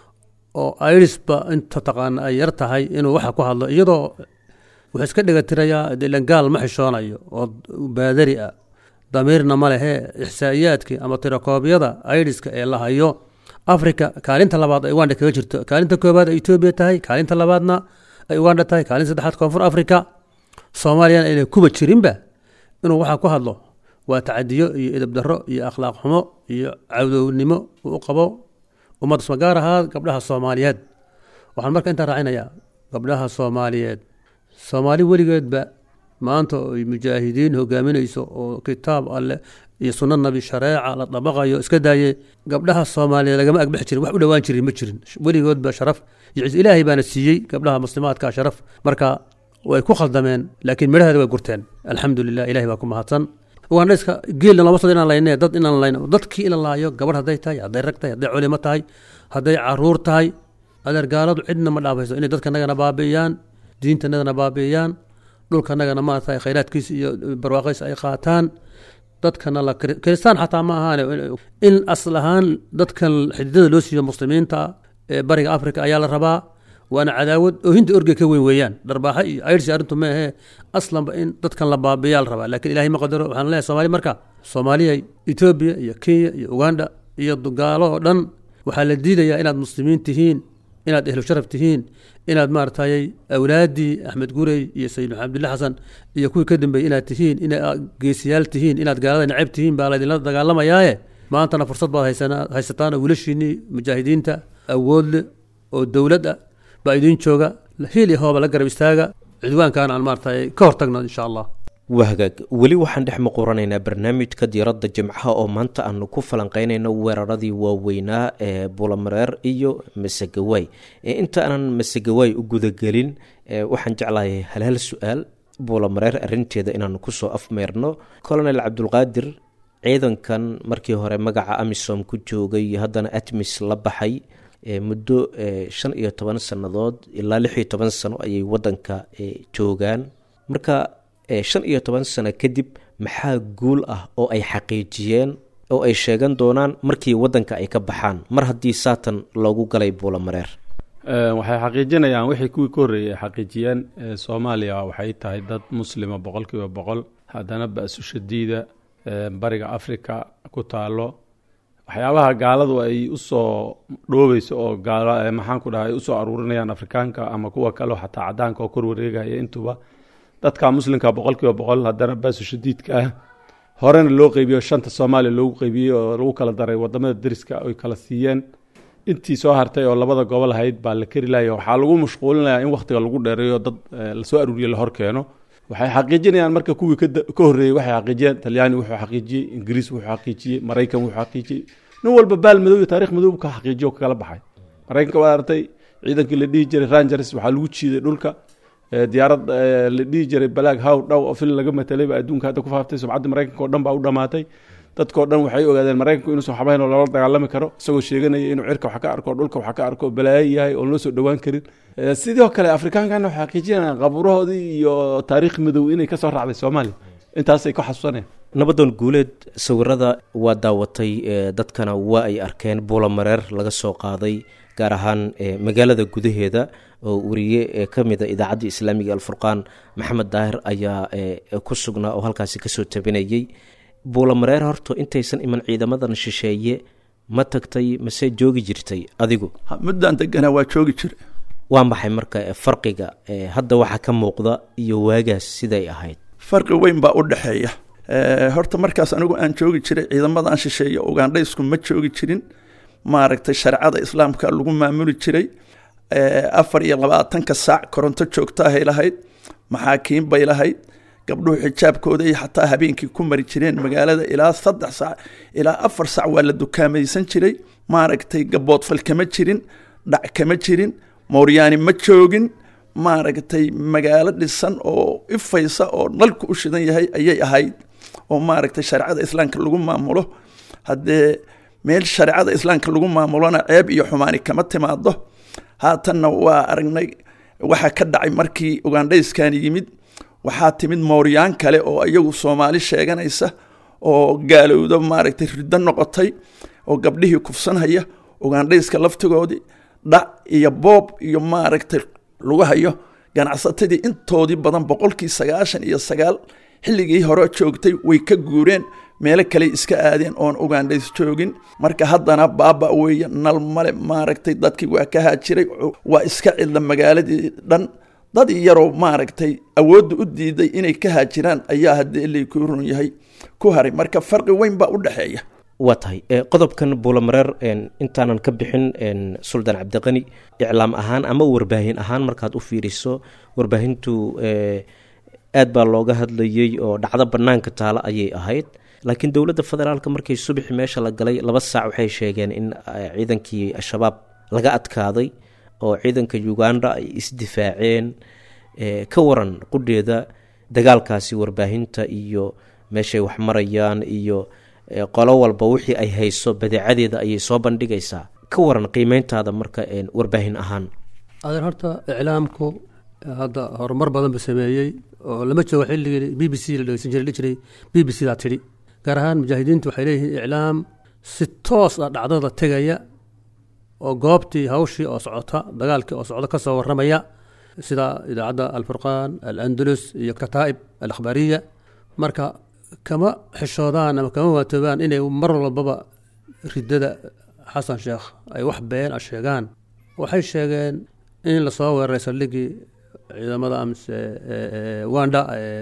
oo irisba inta taqaana ay yar tahay inuu waxa ku hadlo iyadoo wuxuu iska dhigatirayaa ilan gaal ma xishoonayo oo baadari ah damiirna ma lehe ixsaa'iyaadkii ama tirakoobyada iriska ee la hayo africa kaalinta labaad ay uganda kaga jirto kaalinta koobaad ay etoobiya tahay kaalinta labaadna ay uganda tahay kaalinta saddexaad koonfur africa soomaaliyana ayna kuba jirinba inuu waxaa ku hadlo waa tacadiyo iyo edab darro iyo akhlaaq xumo iyo cawdownimo uu qabo ummadda sma gaar ahaa gabdhaha soomaaliyeed waxaan marka intaa raacinayaa gabdhaha soomaaliyeed soomaali weligeedba maanta ay mujaahidiin hogaaminayso oo kitaab alleh iyo sunno nabi shareeca la dabaqayo iska daaye gabdhaha soomaaliyeed lagama agbaxi jirin wax u dhowaan jirin ma jirin weligoodba sharaf iyo ciis ilaahay baana siiyey gabdhaha muslimaadka sharaf marka way ku khaldameen laakiin midhaheeda way gurteen alxamdu lilah ilahay baa ku mahadsan ugandhayska geelna lama sado inaan layne dad inaan layno dadkii ila laayo gabadh hadday tahay hadday rag tahay hadday culimo tahay hadday caruur tahay adeer gaaladu cidna ma dhaafayso inay dadka nagana baabi'iyaan diinta nagana baabi'iyaan dhulka nagana maarata khayraadkiisa iyo barwaaqaysa ay qaataan dadkana la kiristaan xataa ma ahaane in asal ahaan dadkan xididada loo siiyo muslimiinta ee bariga africa ayaa la rabaa waana cadaawad oo hinta orge ka weyn weeyaan dharbaaxa iyo ayrsi arrintu ma ahee aslanba in dadkan la baabiyaa la rabaa lakiin ilahay ma qadaro waxaan leeyahay somaali marka soomaaliya etoobiya iyo kenya iyo uganda iyo gaalo oo dhan waxaa la diidayaa inaad muslimiin tihiin inaad ehlu sharaf tihiin inaad maaratayy awlaaddii axmed gurey iyo sayid maxamed abdilla xasan iyo kuwii ka dambeeyey inaad tihiin inaad geesiyaal tihiin inaad gaalada necab tihiin baa laydinla dagaalamayaaye maantana fursad baad haysataan oo wiilashiinnii mujaahidiinta awood leh oo dowlad ah baa idiin jooga hiil iyo hooba la garab istaaga cidwaankan aan maaratay ka hortagno insha allah waa hagaag weli waxaan dhex muquranaynaa barnaamijka diiradda jimcaha oo maanta aanu ku falanqeynayno weeraradii waaweynaa ee bulamareer iyo masegawaay inta aanan masegawaay u gudagelin waxaan jeclahay halhal su-aal bulamareer arinteeda inaanu kusoo afmeerno colonel cabdulqaadir ciidankan markii hore magaca amisom ku joogay haddana atmis la baxay muddo shan iyo toban sannadood ilaa lix iyo toban sano ayay wadanka joogaan marka shan iyo toban sano kadib maxaa guul ah oo ay xaqiijiyeen oo ay sheegan doonaan markii wadanka ay ka baxaan mar haddii saatan loogu galay buulamareer waxay xaqiijinayaan wixii kuwii ka horreeyey ay xaqiijiyeen soomaaliya waxay tahay dad muslima boqol kiiba boqol haddana ba-su shadiida bariga africa ku taalo waxyaabaha gaaladu ay usoo dhoobeyso oo maxaan ku dhaha ay usoo aruurinayaan afrikaanka ama kuwa kaleo xataa cadaanka oo kor wareegaya intuba dadka muslimka boqol kiiba boqol haddana baasu shadiidka ah horena loo qeybiyo shanta soomaaliya loogu qeybiyey oo lagu kala daray wadamada deriska ay kala siiyeen intii soo hartay oo labada gobol ahayd baa la keri laaya waxaa lagu mashquulinayaa in wakhtiga lagu dheereeyo dad lasoo aruuriye la hor keeno waxay xaqiijinayaan marka kuwii ka horreeyey waxay xaqiijiyeen talyaani wuxuu xaqiijiyey ingiriis wuxuu xaqiijiyey maraykan wuxuu xaqiijiyey nin walba baal madow iyo taarikh madow ka xaqiijiyo kala baxay maraykanka waa artay ciidankii la dhihi jiray rangers waxaa lagu jiiday dhulka diyaarad la dhihi jiray balaag how dhow oo fil laga matelay baa adduunka hadda ku faaftay sumcadda maraykanka oo dhan baa u dhamaatay dadkao dhan waxay ogaadeen maraykanku inuusan waxbahayn oo loola dagaalami karo isagoo sheeganaya inuu cirka wax ka arko dhulka wax ka arko balaayo yahay oon loo soo dhowaan karin sidoo kale afrikaankana waxay xaqiijinayaan qabuurahoodii iyo taariikh madow inay kasoo raacday soomaaliya intaasay ku xasuusanayaan nabadoon guuleed sawirada waa daawatay dadkana waa ay arkeen buulamareer laga soo qaaday gaar ahaan magaalada gudaheeda oo wariye ka mida idaacadda islaamiga alfurqaan maxamed daahir ayaa ku sugnaa oo halkaasi kasoo tabinayey buulamareer horta intaysan iman ciidamadan shisheeye ma tagtay mase joogi jirtay adigu muddaan deganaa waa joogi jira waa maxay marka farqiga hadda waxaa ka muuqda iyo waagaas siday ahayd farqi weyn baa u dhexeeya horta markaas anigu aan joogi jiray ciidamadan shisheeye ugandhaysku ma joogi jirin maaragtay shareecada islaamka lagu maamuli jiray afar iyo labaatanka saac koronto joogtaahay lahayd maxaakiin bay lahayd gabdhuhu xijaabkooda iyo xataa habeenkii ku mari jireen magaalada ilaa saddex sac ilaa afar sac waa la dukaamaysan jiray maaragtay gaboodfal kama jirin dhac kama jirin mooryaani ma joogin maaragtay magaalo dhisan oo ifaysa oo nalku u shidan yahay ayay ahayd oo maaragtay shareecada islaamka lagu maamulo haddee meel shareecada islaamka lagu maamulona ceeb iyo xumaani kama timaado haatanna waa aragnay waxaa ka dhacay markii ugandhayskani yimid waxaa timid mooryaan kale oo iyagu soomaali sheeganaysa oo gaalowda maaragtay riddo noqotay oo gabdhihii kufsanhaya ugandhayska laftigoodii dhac iyo boob iyo maaragtay lagu hayo ganacsatadii intoodii badan boqolkii sagaashan iyo sagaal xilligii hore joogtay way ka guureen meelo kale iska aadeen oon ugandhays joogin marka haddana baaba weeye nal male maaragtay dadkii waa ka haajiray waa iska cidla magaaladii dhan dad yaroo maaragtay awoodda u diiday inay ka haajiraan ayaa haddii ilay ku run yahay ku haray marka farqi weyn baa u dhexeeya waa tahay qodobkan buulamareer intaanan ka bixin suldaan cabdiqani iclaam ahaan ama warbaahin ahaan markaad u fiiriso warbaahintu aad baa looga hadlayey oo dhacdo banaanka taalo ayay ahayd laakiin dowladda federaalk markii subaxi meesha la galay laba saac waxay sheegeen in ciidankii al-shabaab laga adkaaday oo ciidanka uganda ay isdifaaceen ka waran qudheeda dagaalkaasi warbaahinta iyo meeshay wax marayaan iyo qolo walba wixii ay hayso badeecadeeda ayay soo bandhigaysaa ka waran qiimeyntaada marka warbaahin ahaan adeer horta iclaamku hadda horumar badan buu sameeyey oo lama joogo xilligii b b c la dhegeysan jiray la jiray b b c daa tidhi gaar ahaan mujaahidiintu waxay leeyihiin iclaam si toos ah dhacdada tegaya oo goobtii hawshii oo socota dagaalkii oo socda ka soo warramaya sida idaacadda alfurqaan alandalus iyo kataa'ib alakhbaariya marka kama xishoodaan ama kama waatoobaan inay mar walbaba ridada xasan sheekh ay wax been a sheegaan waxay sheegeen in lasoo weeraray saldhigii ciidamada amse wanda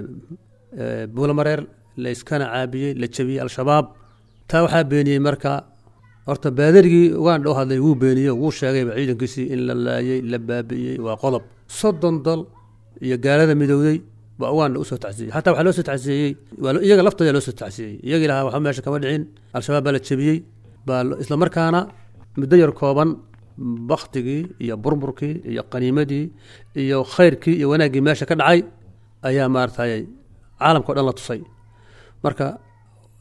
buulamareer layskana caabiyey la jabiyey al-shabaab taa waxaa beeniyey marka horta baadarigii uganda u hadlay wuu beeniyo wuu sheegayba ciidankiisii in la laayey la baabi'iyey waa qodob soddon dal iyo gaalada midowday baa uganda usoo tacsiyey xataa waxaa loo soo tacsiyeeyey iyaga laftooda loo soo tacsiyeeyey iyagii lahaa waxba meesha kama dhicin al-shabaab baa la jabiyey baa isla markaana muddo yar kooban baktigii iyo burburkii iyo qaniimadii iyo khayrkii iyo wanaaggii meesha ka dhacay ayaa maaratay caalamka o dhan la tusay marka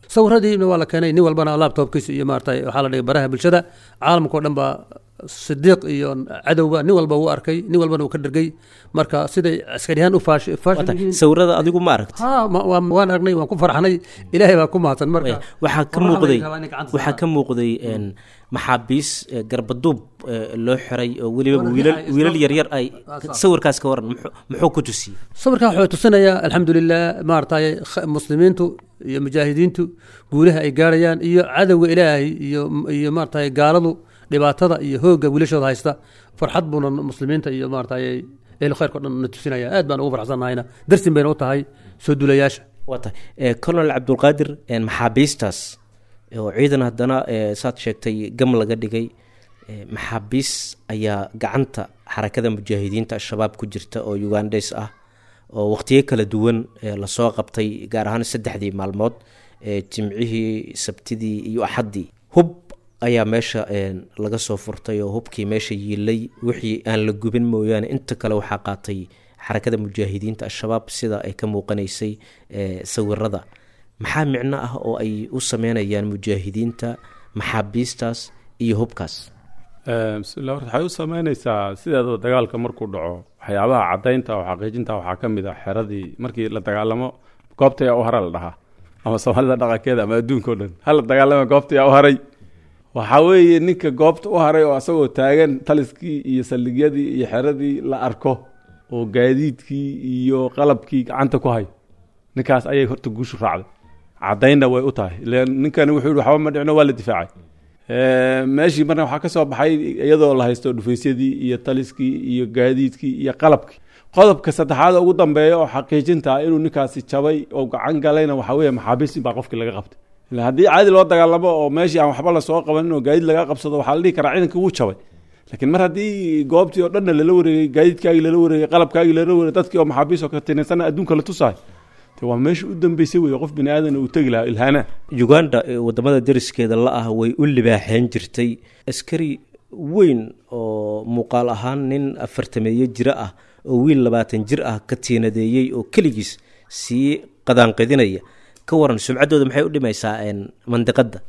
sawiradiina waa la keenay nin walbana laptopkiisa iyo maarata waxaa la dhigay baraha bulshada caalamka oo dhan baa sidiiq iyo cadowba nin walba wuu arkay nin walbana uu ka dhergay marka siday askariyahaan u faash faashan yihiin sawirada adigu ma aragti ha ma- waa- waan aragnay waan ku farxnay ilaahay baa ku mahadsan marka waxaa ka Qorraxda muuqday ay rabaan inay gacanta waxaa ka muuqday een, maxaabiis eh, garbaduub eh, loo xiray oo weliba Walaal wiilal yahay, wiilal isla- yaryar ay sawirkaas ka waran muxuu- muxuu ku tusiyey sawirkan wuxuu tusinayaa alxamdulilah maaragtay kh- muslimiintu iyo mujaahidiintu guulaha ay gaarayaan iyo cadowga ilaahay iyo iyo maaragtay gaaladu dhibaatada iyo hoogga wiilashooda haysta farxad buuna muslimiinta iyo maaragtay ehlu khayrka o dhan na tusinaya aad baan ugu farxsannahayna darsin bayna u tahay soo duulayaasha waa tahay Eh, colonel cabdulqaadir een, maxaabiistaas oo ciidan haddana eh, saad sheegtay gam laga dhigay eh, maxaabiis ayaa gacanta xarakada mujaahidiinta al-shabaab ku jirta oo ugandes ah oo waqtiyo kala duwan eh, lasoo qabtay gaar ahaan saddexdii maalmood eh, jimcihii sabtidii iyo axaddii hub ayaa meesha een, laga soo furtay oo hubkii meesha yiilay wixii aan la gubin mooyaane inta kale waxaa qaatay xarakada mujaahidiinta al-shabaab sida ay ka muuqanaysay eh, sawirada maxaa micno ah oo ay u sameynayaan mujaahidiinta maxaabiistaas iyo hubkaas Eh, bismillah horta waxay u sameynaysaa sideedaba dagaalka markuu dhaco waxyaabaha caddaynta oo xaqiijinta waxaa ka mid ah xeradii markii la dagaalamo goobta yaa u hara la dhahaa ama soomaalida dhaqankeeda ama adduunka o dhan hala dagaalama goobta yaa u haray waxaa weeye ninka goobta u haray oo asagoo taagan taliskii iyo saldhigyadii iyo xeradii la arko oo gaadiidkii iyo qalabkii gacanta ku hay ninkaas ayay horta guushu raacday caddaynna way u tahay ileen ninkani wuxuu yihi waxba ma dhicno waa la difaacay Eh, meeshii marna waxaa ka soo baxay iyadoo la haysto dhufaysyadii iyo taliskii iyo gaadiidkii iyo qalabkii qodobka saddexaad oo ugu dambeeya oo xaqiijinta ah inuu ninkaasi jabay oo gacan galayna waxaa weeye maxaabiis in baa qofkii laga qabtay ila haddii caadi loo dagaalamo oo meeshii aan waxba lasoo qabanin oo gaadiid laga qabsado waxaa la dhihi karaa ciidankii wuu jabay laakiin mar haddii goobtii oo dhanna lala wareegay gaadiidkaagii lala wareegay qalabkaagii lala wareegay dadkii oo maxaabiis oo ka tinaysana adduunka la tusaay de waa meesha u dambeysay wey qof bini aadan uu tegi lahaa ilhaana uganda ee wadamada deriskeeda la ah way u libaaxeen jirtay askari weyn oo muuqaal ahaan nin afartameeye jiro ah oo wiil labaatan jir ah ka tiinadeeyey oo keligiis sii qadaanqidinaya ka waran sumcaddooda maxay u dhimaysaa een, mandiqadda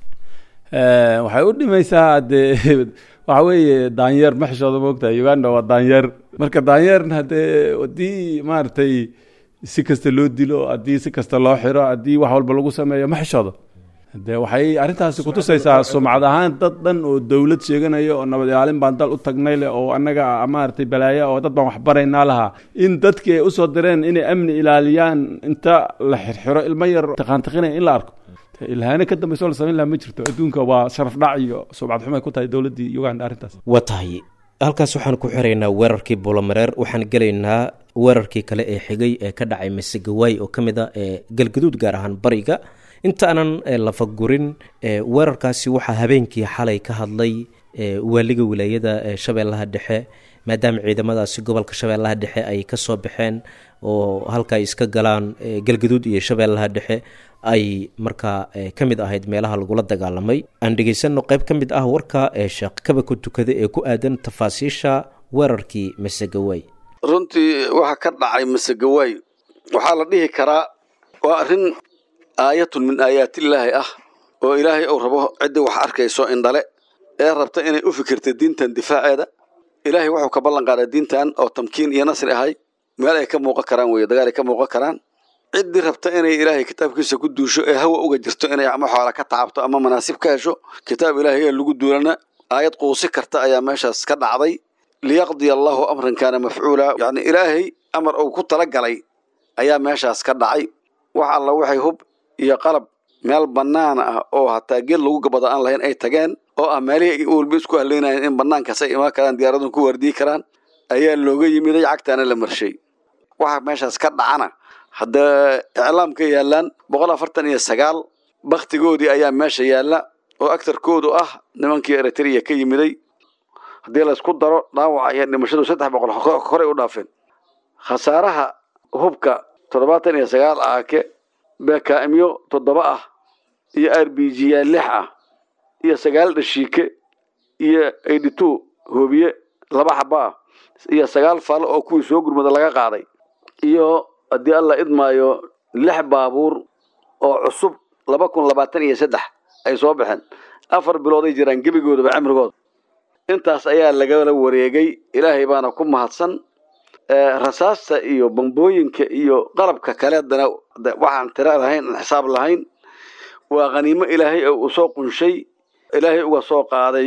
Eh, waxay u dhimaysaa dee waxa weeye daanyeer ma xishooda moogtahay uganda waa daanyeer marka daanyeerna haddee haddii maaragtay si kasta loo dilo haddii si kasta loo xiro haddii wax walba lagu sameeyo ma xishoodo de waxay arrintaasi kutusaysaa sumcad ahaan dad dhan oo dowlad sheeganaya oo nabad ilaalin baan dal u tagnay leh oo annaga maaragtay balaaya oo dad baan wax baraynaa lahaa in dadkii ay usoo direen inay amni ilaaliyaan inta la xirxiro ilmo yar taqaantiqinaya in la arko De ilhaane ka dambayso la samayn laha ma jirto adduunka waa sharaf dhac iyo sumcad xumay ku tahay dowladdii uganda arrintaas waa tahay halkaas waxaan ku xiraynaa weerarkii buulamareer waxaan gelaynaa weerarkii kale ee xigay ee ka dhacay masegawaay oo ka mid a ee galgaduud gaar ahaan bariga inta aanan eh, lafagurin eh, weerarkaasi waxaa habeenkii xalay ka hadlay eh, waaliga wilaayada ee shabeellaha dhexe maadaama ciidamadaasi gobolka shabeellaha dhexe ay ka soo baxeen oo halka ay iska galaan eh, galgaduud iyo shabeellaha dhexe ay markaa eh, ka mid ahayd meelaha lagula dagaalamay aan dhegaysanno qayb ka mid ah warka ee sheekh kaba ku tukada ee ku aadan tafaasiisha weerarkii masegawaay runtii waxa ka dhacay masegawaay waxaa la dhihi karaa waa arrin aayatun min aayaatillaahi ah oo ilaahay uu rabo ciddii wax arkayso indhale ee rabta inay u fikirta diintan difaaceeda ilaahay wuxuu ka ballan qaaday diintan oo tamkiin iyo nasri ahay meel ay ka muuqan karaan weeye dagaal ay ka muuqan karaan ciddii rabta inay ilaahay kitaabkiisa ku duusho ee hawa uga jirto inay ama xoola ka tacabto ama manaasib ka hesho kitaab ilaahay ee lagu duulana aayad quusi karta ayaa meeshaas ka dhacday liyaqdiya allahu amran kaana mafcuula yacni ilaahay amar uu ku talagalay ayaa meeshaas ka dhacay wax alla waxay hub iyo qalab meel bannaan ah oo hataa geed lagu gabado aan lahayn ay tageen oo ah meelihii ay walba isku haleynayeen in bannaankaas ay imaan karaan diyaaradun ku waardiyi karaan ayaa looga yimiday cagtaana la marshay waxa meeshaas ka dhacana hadda iclaamka yaallaan boqol afartan iyo sagaal baktigoodii ayaa meesha yaalla oo agtarkoodu ah nimankii eritrea ka yimiday haddii laysku daro dhaawaca iyo dhimashadu saddex boqol horey u dhaafeen khasaaraha hubka toddobaatan iyo sagaal aake beekaamyo toddoba ah iyo r b g ya lix ah iyo sagaal dhashiike iyo eighty two hoobiye laba xaba ah iyo sagaal falo oo kuwii soo gurmada laga qaaday iyo haddii alla idmaayo lix baabuur oo cusub laba kun labaatan iyo saddex ay soo baxeen afar bilooday jiraan gebigoodaba cimrigooda intaas ayaa lagala wareegay ilaahay baana ku mahadsan rasaasta iyo bambooyinka iyo qalabka kaleedana waxaan tira lahayn aan xisaab lahayn waa khaniimo ilaahay oo uu soo qunshay ilaahay uga soo qaaday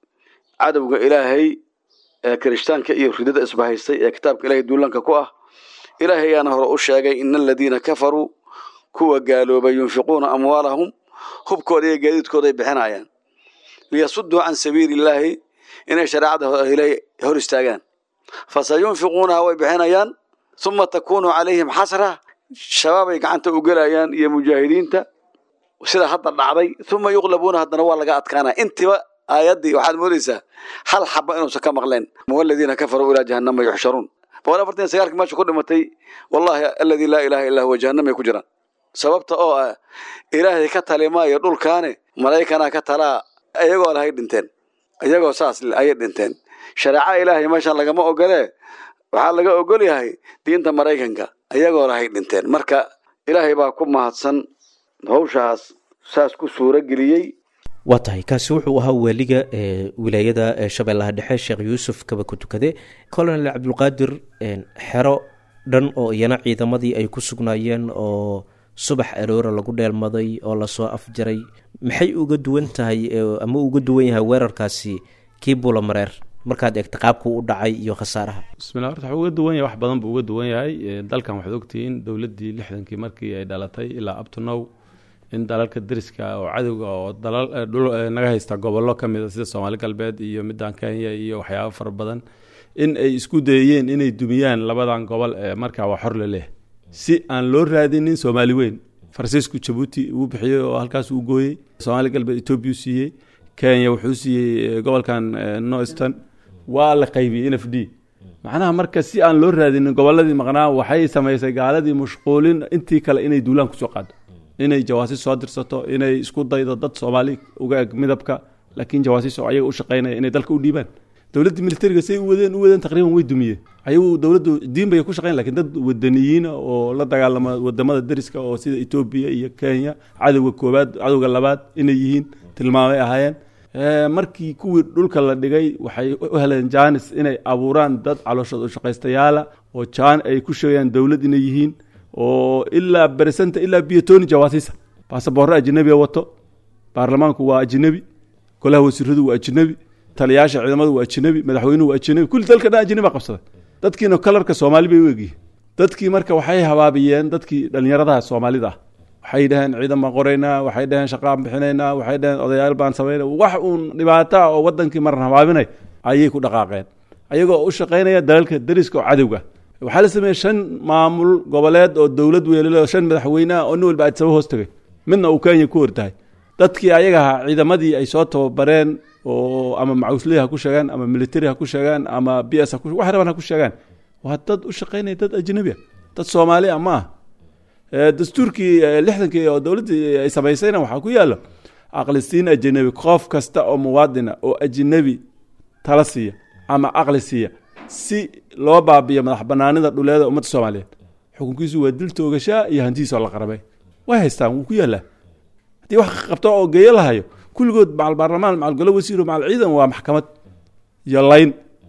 cadowga ilaahay ee kirishtaanka iyo ridada isbahaystay ee kitaabka ilaahay duulanka ku ah ilaahay ayaana hore u sheegay ina aladiina kafaruu kuwa gaaloobay yunfiquuna amwaalahum hubkooda iyo gaadiidkooda ay bixinayaan liyasuduu can sabiili illaahi inay shareecada ilaahay hor istaagaan fasayunfiquunaha way bixinayaan uma takuunu calayhim xasra shabaabay gacanta u gelayaan iyo mujaahidiinta sida hadda dhacday uma yuqlabuuna haddana waa laga adkaanaya intiba aayaddii waxaad moodaysaa hal xaba inuusan ka maqleen waladiina kafaruu ilaa jahannama yuxsharuun boqol afartan sagaalkii meesha ku dhimatay wallahi aladii laa ilaha illaa huwa jahannamay ku jiraan sababta oo ah ilaahay ka talimaayo dhulkaane malaa'ikanaa ka talaa iyagoo lahay dhinteen iyagoo saas ayay dhinteen shareeca ilaahay meeshan lagama ogolee waxaa laga ogol yahay diinta maraykanka iyagoo lahay dhinteen marka ilaahay baa ku mahadsan hawshaas saas ku suuro geliyey waa tahay kaasi wuxuu ahaa waaliga wilaayada shabeellaha dhexe sheekh yuusuf kaba ku tukade colonel cabdulqaadir xero dhan oo iyana ciidamadii ay ku sugnaayeen oo subax aroora lagu dheelmaday oo lasoo afjaray maxay uga duwan tahay ama uga duwan yahay weerarkaasi kii buulamareer markaad eegta qaabku u dhacay iyo khasaaraha bismillah horta wuxuu uga duwan yahay wax badan buu uga duwan yahay dalkan waxaad ogtihiin dowladdii lixdankii markii ay dhalatay ilaa abtunow in dalalka deriska oo cadowga oo dalal dhul naga haysta gobollo ka mid a sida soomaali galbeed iyo middan kenya iyo waxyaabo fara badan in ay isku dayeen inay dumiyaan labadan gobol ee markaa waa xor la leh si aan loo raadinin soomaali weyn faransiisku jabuuti uu bixiyey oo halkaas uu gooyey soomaali galbeed etoobiya u siiyey kenya wuxuu siiyey gobolkan noiston waa la qaybiyey n f d macnaha marka si aan loo raadinin gobolladii maqnaa waxay samaysay gaaladii mashquulin intii kale inay duulaan kusoo qaado inay jawaasiis soo dirsato inay isku daydo dad soomaali uga eg midabka laakiin jawaasiis oo ayaga u shaqaynaya inay dalka u dhiibaan dowladdii militariga say u wadeen u wadeen taqriiban way dumiyeen ayagu dowladdu diin bay ku shaqayn lakin dad wadaniyiina oo la dagaalama wadamada deriska oo sida etoobiya iyo kenya cadowga koobaad cadowga labaad inay yihiin tilmaamay ahaayeen markii kuwii dhulka la dhigay waxay u heleen janis inay abuuraan dad calooshooda ushaqaystayaala oo jaan ay ku sheegayaan dowlad inay yihiin oo ilaa beresenta ilaa biyotoni jawaasiisa baasaboorre ajinabiga wato baarlamaanku waa ajinabi golaha wasiiradu waa ajinabi taliyaasha ciidamadu waa ajinabi madaxweynuhu waa ajinabi kulli dalka dhan ajinabi baa qabsaday dadkiina kalarka soomaali bay u egyihiin dadkii marka waxay habaabiyeen dadkii dhallinyaradaha soomaalida ah waxay dhaheen ciidan baan qoraynaa waxay dhaheen shaqaan bixinaynaa waxay dhaheen odayaal baan samayna wax uun dhibaata oo wadankii maran habaabinay ayay ku dhaqaaqeen ayagoo u shaqaynaya dalalka deriska oo cadowga waxaa la sameeyey shan maamul goboleed oo dowlad weelale oo shan madaxweyne ah oo nin walba adsaba hoos tagay midna uu kenya ku hortahay dadkii ayaga ahaa ciidamadii ay soo tababareen oo ama macuusley ha ku sheegaan ama military ha ku sheegaan ama b s wax raban ha ku sheegaan waa dad u shaqaynaya dad ajnabi a dad soomaali ah ma ah dastuurkii lixdankii oo dowladdii ay samaysayna waxaa ku yaalo aqlisiin ajnabi qof kasta oo muwaadina oo ajnabi tala siiya ama aqli siiya si loo baabiyo madax banaanida dhuleeda ummadda soomaaliyeed xukunkiisu waa dil toogashaa iyo hantidiisoo la qarabay way haystaan wuu ku yaallaa haddii wax qabto oo geeyo lahayo kulligood macal baarlamaan macal golo wasiiro macal ciidan waa maxkamad iyo layn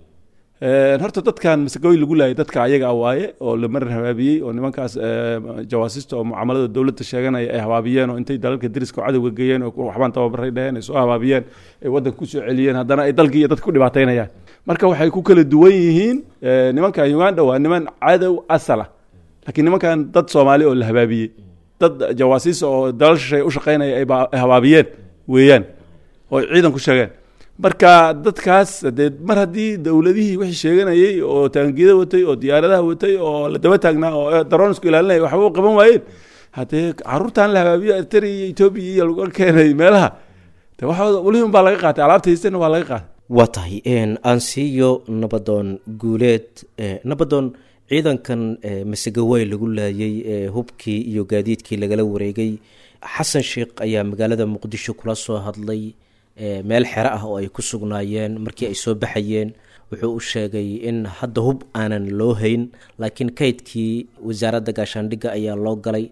horta dadkan masagooy lagu laayay dadka ayaga ah waaye oo la marar habaabiyey oo nimankaas jawaasista oo mucaamalada dowladda sheeganaya ay habaabiyeen oo intay dalalka deriska oo cadowga geeyeen oo waxbaan tababaray dheheen ay soo habaabiyeen ay waddanka kusoo celiyeen haddana ay dalkii iyo dadka ku dhibaataynayaan marka waxay ku kala duwan yihiin nimankan uganda waa niman cadow asala laakiin nimankan dad soomaali oo la habaabiyey dad jawaasiis oo dalal shishay u shaqaynaya ay habaabiyeen weeyaan oo ciidan ku sheegeen marka dadkaas dee mar haddii dowladihii wixii sheeganayey oo taangiyada watay oo diyaaradaha watay oo la daba taagnaa oo daronisku ilaalinaya waxba u qaban waayeen haddee caruurtan la habaabiyo eritrea iyo etoobiya iyo laga keenay meelaha de waxooda welihin baa laga qaatay alaabta haystana waa laga qaatay waa tahay aansiiyo nabadoon guuleed nabadoon ciidankan masagawey lagu laayay ee hubkii iyo gaadiidkii lagala wareegay xasan sheekh ayaa magaalada muqdisho kula soo hadlay meel xero ah oo ay ku sugnaayeen markii ay soo baxayeen wuxuu u sheegay in hadda hub aanan loo hayn laakiin kaydkii wasaaradda gaashaandhigga ayaa loo galay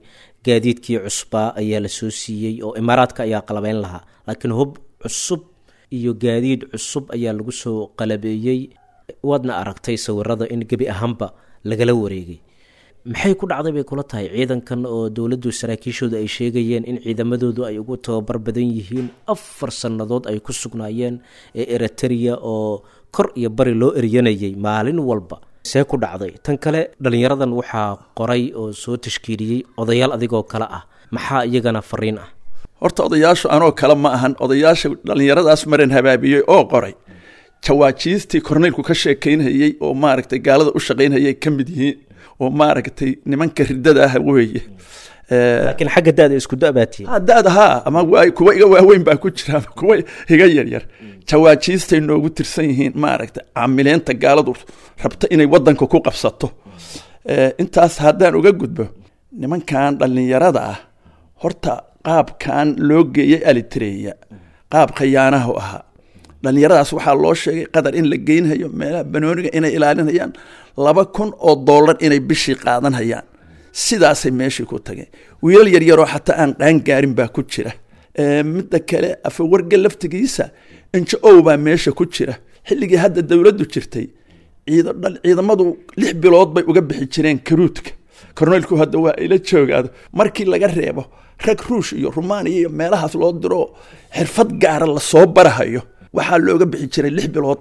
gaadiidkii cusbaa ayaa la soo siiyey oo imaaraadka ayaa qalabeyn lahaa laakiin hub cusub iyo gaadiid cusub ayaa lagu soo qalabeeyey waadna aragtay sawirada in gebi ahaanba lagala wareegay maxay ku dhacday bay kula tahay ciidankan oo dowladdu saraakiishooda ay sheegayeen in ciidamadoodu ay ugu tababar badan yihiin afar sannadood ay ku sugnaayeen ee eriteria oo kor iyo bari loo eryanayay maalin walba see ku dhacday tan kale dhallinyaradan waxaa qoray oo soo tashkiiliyey odayaal adigoo kale ah maxaa iyagana fariin ah horta odayaashu anoo kale ma ahan odayaasha dhallinyaradaas maran habaabiyey oo qoray jawaajiistii korneylku ka sheekeynhayey oo maaragtay gaalada u shaqaynhayay ka mid yihiin oo maaragtay nimanka ridada ah weeye laakiin xagga da-da isku da-baatiye da-da haa ama waa kuwa iga waaweyn baa ku jira ama kuwa iga yaryar jawaajiistay noogu tirsan yihiin maaragtay caamileenta gaaladu rabta inay wadanka ku qabsato intaas haddaan uga gudbo nimankan dhallinyarada ah horta qaabkan loo geeyey alitreya qaab khayaanahu ahaa dhallinyaradaas waxaa loo sheegay qadar in la geynhayo meelaha banooniga inay ilaalinayaan laba kun oo dollar inay bishii qaadanhayaan sidaasay meeshii ku tageen wiilal yaryaroo xataa aan qaangaarin baa ku jira midda kale afawarga laftigiisa injo ow baa meesha ku jira xilligii hadda dowladdu jirtay ciidamadu lix bilood bay uga bixi jireen karuudka korneylku hadda waa ila joogaado markii laga reebo rag ruush iyo rumaaniya iyo meelahaas loo diro xirfad gaara lasoo barahayo waxaa looga bixi jiray lix bilood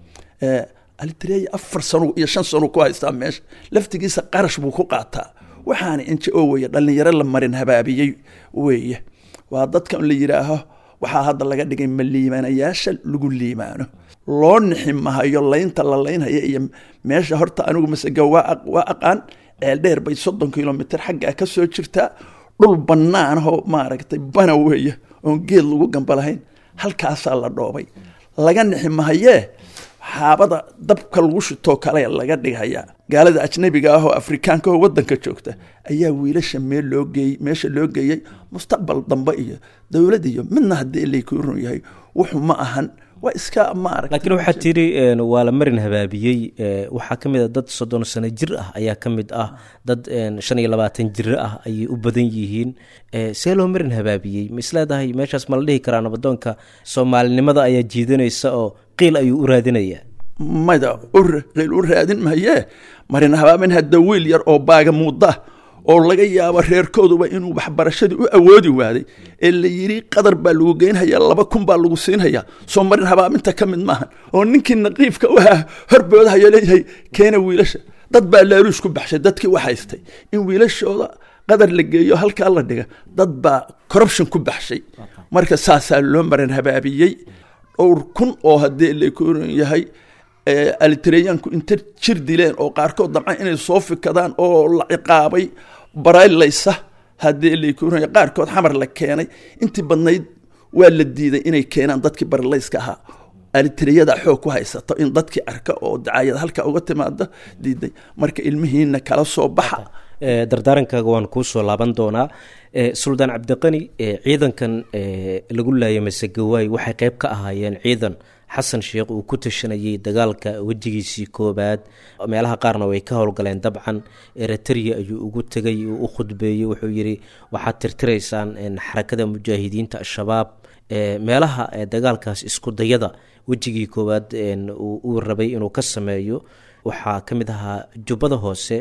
alitreya afar sano iyo shan sano ku haystaa meesha laftigiisa qarash buu ku qaataa waxaana inji o weye dhallinyaro la marin habaabiyey weeye waa dadkan la yidhaaho waxaa hadda laga dhigay ma liimaanayaasha lagu liimaano loo nixi mahayo laynta la laynhaya iyo meesha horta anigu masega waa aqaan ceeldheer bay soddon kilomitr xaggaa ka soo jirtaa dhul banaanahoo maaragtay bana weeye oon geed lagu gamba lahayn halkaasaa la dhoobay laga nixi mahayee xaabada dabka lagu shitoo kale laga dhighayaa gaalada ajnabiga ah oo afrikaanka oo wadanka joogta ayaa wiilasha meel loo geeyey meesha loo geeyey mustaqbal dambe iyo dowlad iyo midna haddii lay ku run yahay wuxuu ma ahan waa iska maarag laakiin waxaad tiri waa la marin habaabiyey waxaa ka mid a dad soddon sano jir ah ayaa ka mid ah dad shan iyo labaatan jiro ah ayay u badan yihiin see loo marin habaabiyey ma isleedahay meeshaas ma la dhihi karaa nabadoonka soomaalinimada ayaa jiidanaysa oo qiil ayuu u raadinayaa mada qiil u raadin mahayee marin habaabin hadda wiil yar oo baaga muuda oo laga yaabo reerkooduba inuu waxbarashadii u awoodi waaday ee la yidhi qadar baa lagu geynhayaa laba kun baa lagu siinhayaa soo marin habaaminta ka mid maahan oo ninkii naqiifka u ahaa horboodahayo leeyahay keena wiilasha dad baa laaluush ku baxshay dadkii wax haystay in wiilashooda qadar la geeyo halkaa la dhiga dad baa corruption ku baxshay marka saasaa loo marin habaabiyey dhowr kun oo haddii lakuran yahay alitreyaanku inta jir dileen oo qaarkood dabcan inay soo fikadaan oo la ciqaabay baraylaysa haddii lakuran qaarkood xamar la keenay intii badnayd waa la diiday inay keenaan dadkii baralayska ahaa alitreyada xoog ku haysato in dadkii arka oo dacaayad halka uga timaado diiday marka ilmihiina kala soo baxa dardaarankaaga waan kuu soo laaban doonaa suldaan cabdiqani ciidankan lagu laayay masegawaay waxay qeyb ka ahaayeen ciidan xasan sheekh uu ku tashanayay dagaalka wejigiisii koobaad meelaha qaarna way ka howlgaleen dabcan eritrea ayuu ugu tegay uu u khudbeeyey wuxuu yidhi waxaad tirtiraysaan xarakada mujaahidiinta al-shabaab meelaha dagaalkaas isku dayada wejigii koowaad uu rabay inuu ka sameeyo waxaa ka mid ahaa jubbada hoose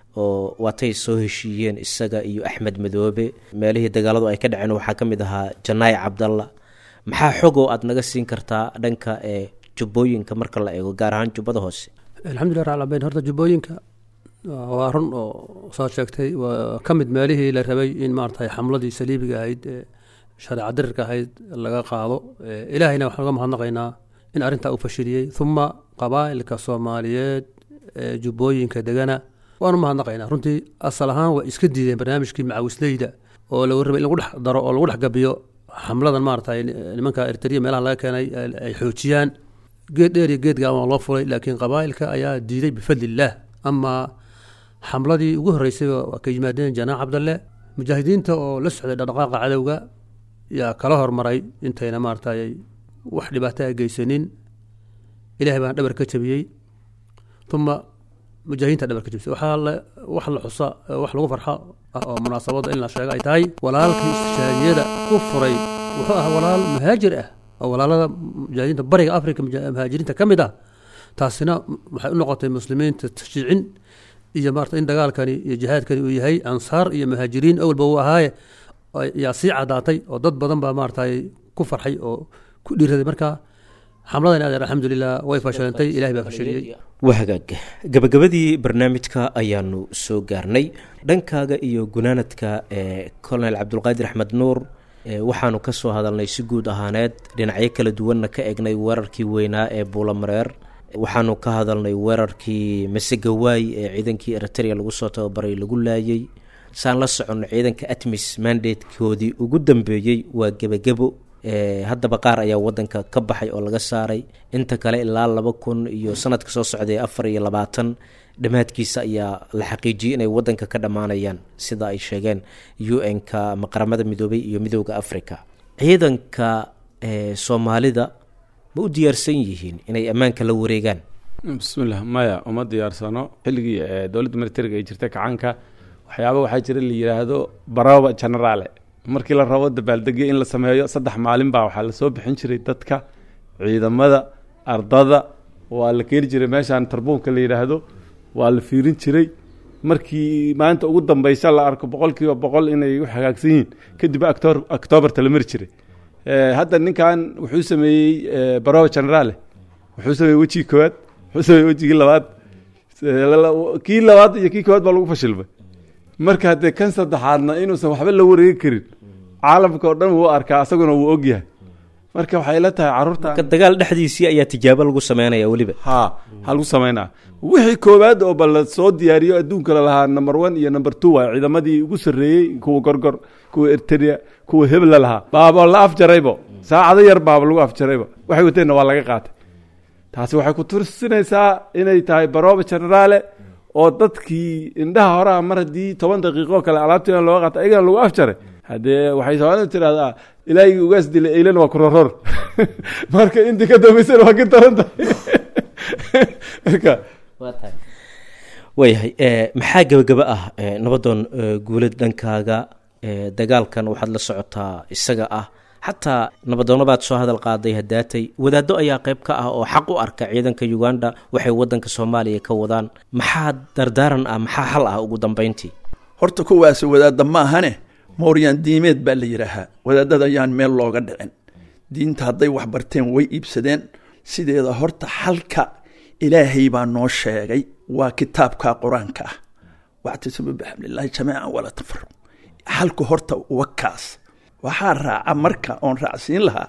oo waatay soo heshiiyeen isaga iyo axmed madoobe meelihii dagaaladu ay ka dhaceen waxaa ka mid ahaa janaay cabdalla maxaa xogoo aada naga siin kartaa dhanka ee jubbooyinka marka la eego gaar ahaan jubbada hoose alxamdulillah rabbil alamin horta jubbooyinka waa run oo soo sheegtay waa ka mid meelihii la rabay in maaragtay xamladii saliibiga ahayd ee shareeca dirirka ahayd laga qaado ilaahayna waxaan uga mahadnaqaynaa in arrintaa uu fashiliyey uma qabaa'ilka soomaaliyeed ee jubbooyinka degana waanu mahadnaqaynaa runtii asal ahaan waa iska diideen barnaamijkii macawisleyda oo lagu rabay in lagu dhex daro oo lagu dhex gabiyo xamladan maaragtay nimanka eritrea meelaha laga keenay ay xoojiyaan geed dheer iyo geed gaaban loo fulay laakiin qabaa'ilka ayaa diiday bifadli illaah amaa xamladii ugu horreysay waa ka yimaadeen janaax cabdalle mujaahidiinta oo la socday dhaqdhaqaaqa cadowga yaa kala hormaray intayna maaragtay wax dhibaato a geysanin ilahay baan dhabar ka jabiyey uma mujaahidiinta dhabarka jibsay waxaa la wax la xusa wax lagu farxa ah oo munaasabada in la sheego ay tahay walaalkii istishhaadiyada ku furay wuxuu ahaa walaal muhaajir ah oo walaalada mujaahidiinta bariga afrika muja- muhaajiriinta ka mid ah taasina waxay u noqotay muslimiinta tashjiicin iyo maarata in dagaalkani iyo jihaadkani uu yahay ansaar iyo muhaajiriin awalba uu ahaaye yaa sii cadaatay oo dad badan baa maaragtay ku farxay oo ku dhiiraday marka xamladan adeer alxamdulilah way fashilantay ilahay baa fashiliyey waa hagaag gabagabadii barnaamijka ayaanu soo gaarnay dhankaaga iyo gunaanadka ee colonel cabdulqaadir axmed nuur ee waxaanu ka soo hadalnay si guud ahaaneed dhinacyo kala duwanna ka egnay weerarkii weynaa ee buulamareer waxaanu ka hadalnay weerarkii masegawaay ee ciidankii eritrea lagu soo tababaray lagu laayay saan la soconno ciidanka atmis mandatekoodii ugu dambeeyey waa gebagebo haddaba qaar ayaa wadanka ka baxay oo laga saaray inta kale ilaa laba kun iyo sanadka soo socday afar iyo labaatan dhammaadkiisa ayaa la xaqiijiyey inay wadanka ka dhammaanayaan sida ay sheegeen u n-ka ama qaramada midoobay iyo midooda africa ciidanka soomaalida ma u diyaarsan yihiin inay ammaanka la wareegaan bismillah maya uma diyaarsano xilligii dowladda militariga ay jirtay kacaanka waxyaaba waxaa jira la yidhaahdo baraba generaale markii la rabo dabaaldegyo in la sameeyo saddex maalin baa waxaa lasoo bixin jiray dadka ciidamada ardada waa la keeni jiray meeshaan tarbuunka la yidhaahdo waa la fiirin jiray markii maanta ugu dambeysa la arko boqol kiiba boqol inay u hagaagsan yihiin kadib actor octoberta la mari jiray hadda ninkan wuxuu sameeyey baraba generaale wuxuu sameeyey wejigii koowaad wuxuu sameeyey wejigii labaad kii labaad iyo kii koowaad baa lagu fashilmay marka haddee kan saddexaadna inuusan waxba la wareegi karin caalamka oo dhan wuu arkaa asaguna wuu ogyahay marka waxay la tahay carruurta dagaal dhexdiisii ayaa tijaabo lagu sameynaya weliba ha ha lagu sameynaa wixii koowaad oo ba la soo diyaariyo adduunka lalahaa number one iyo number two waa ciidamadii ugu sarreeyey kuwa gorgor kuwa erteria kuwa hebla lahaa baaba la afjaraybo saacado yar baaba lagu afjaraybo waxay wateenna waa laga qaatay taasi waxay ku tursinaysaa inay tahay baroba generaale oo dadkii indhaha horaha mar haddii toban daqiiqo kale alaabtiina looga qaata ayagana lagu afjaray haddee waxay soomaalida tirahdaa ilaahigii ugaas dilay eylan waa kuroror marka intii ka dambeysana waa ka daran tahay marka waayahay maxaa gebagaba ah nabadoon guulad dhankaaga dagaalkan waxaad la socotaa isaga ah xataa nabadoono baad soo hadal qaaday hadaatay wadaaddo ayaa qayb ka ah oo xaq u arka ciidanka uganda waxay wadanka soomaaliya ka wadaan maxaa dardaaran ah maxaa xal ah ugu dambeyntii horta kuwaasi wadaadda ma ahane mooryaan diimeed baa la yidhaahaa wadaadada ayaan meel looga dhicin diinta hadday wax barteen way iibsadeen sideeda horta xalka ilaahay baa noo sheegay waa kitaabka qur-aanka ah wactasimu bixamdillaahi jamiican walaa tafaruq xalku horta wakaas waxaa raaca marka oon raacsiin lahaa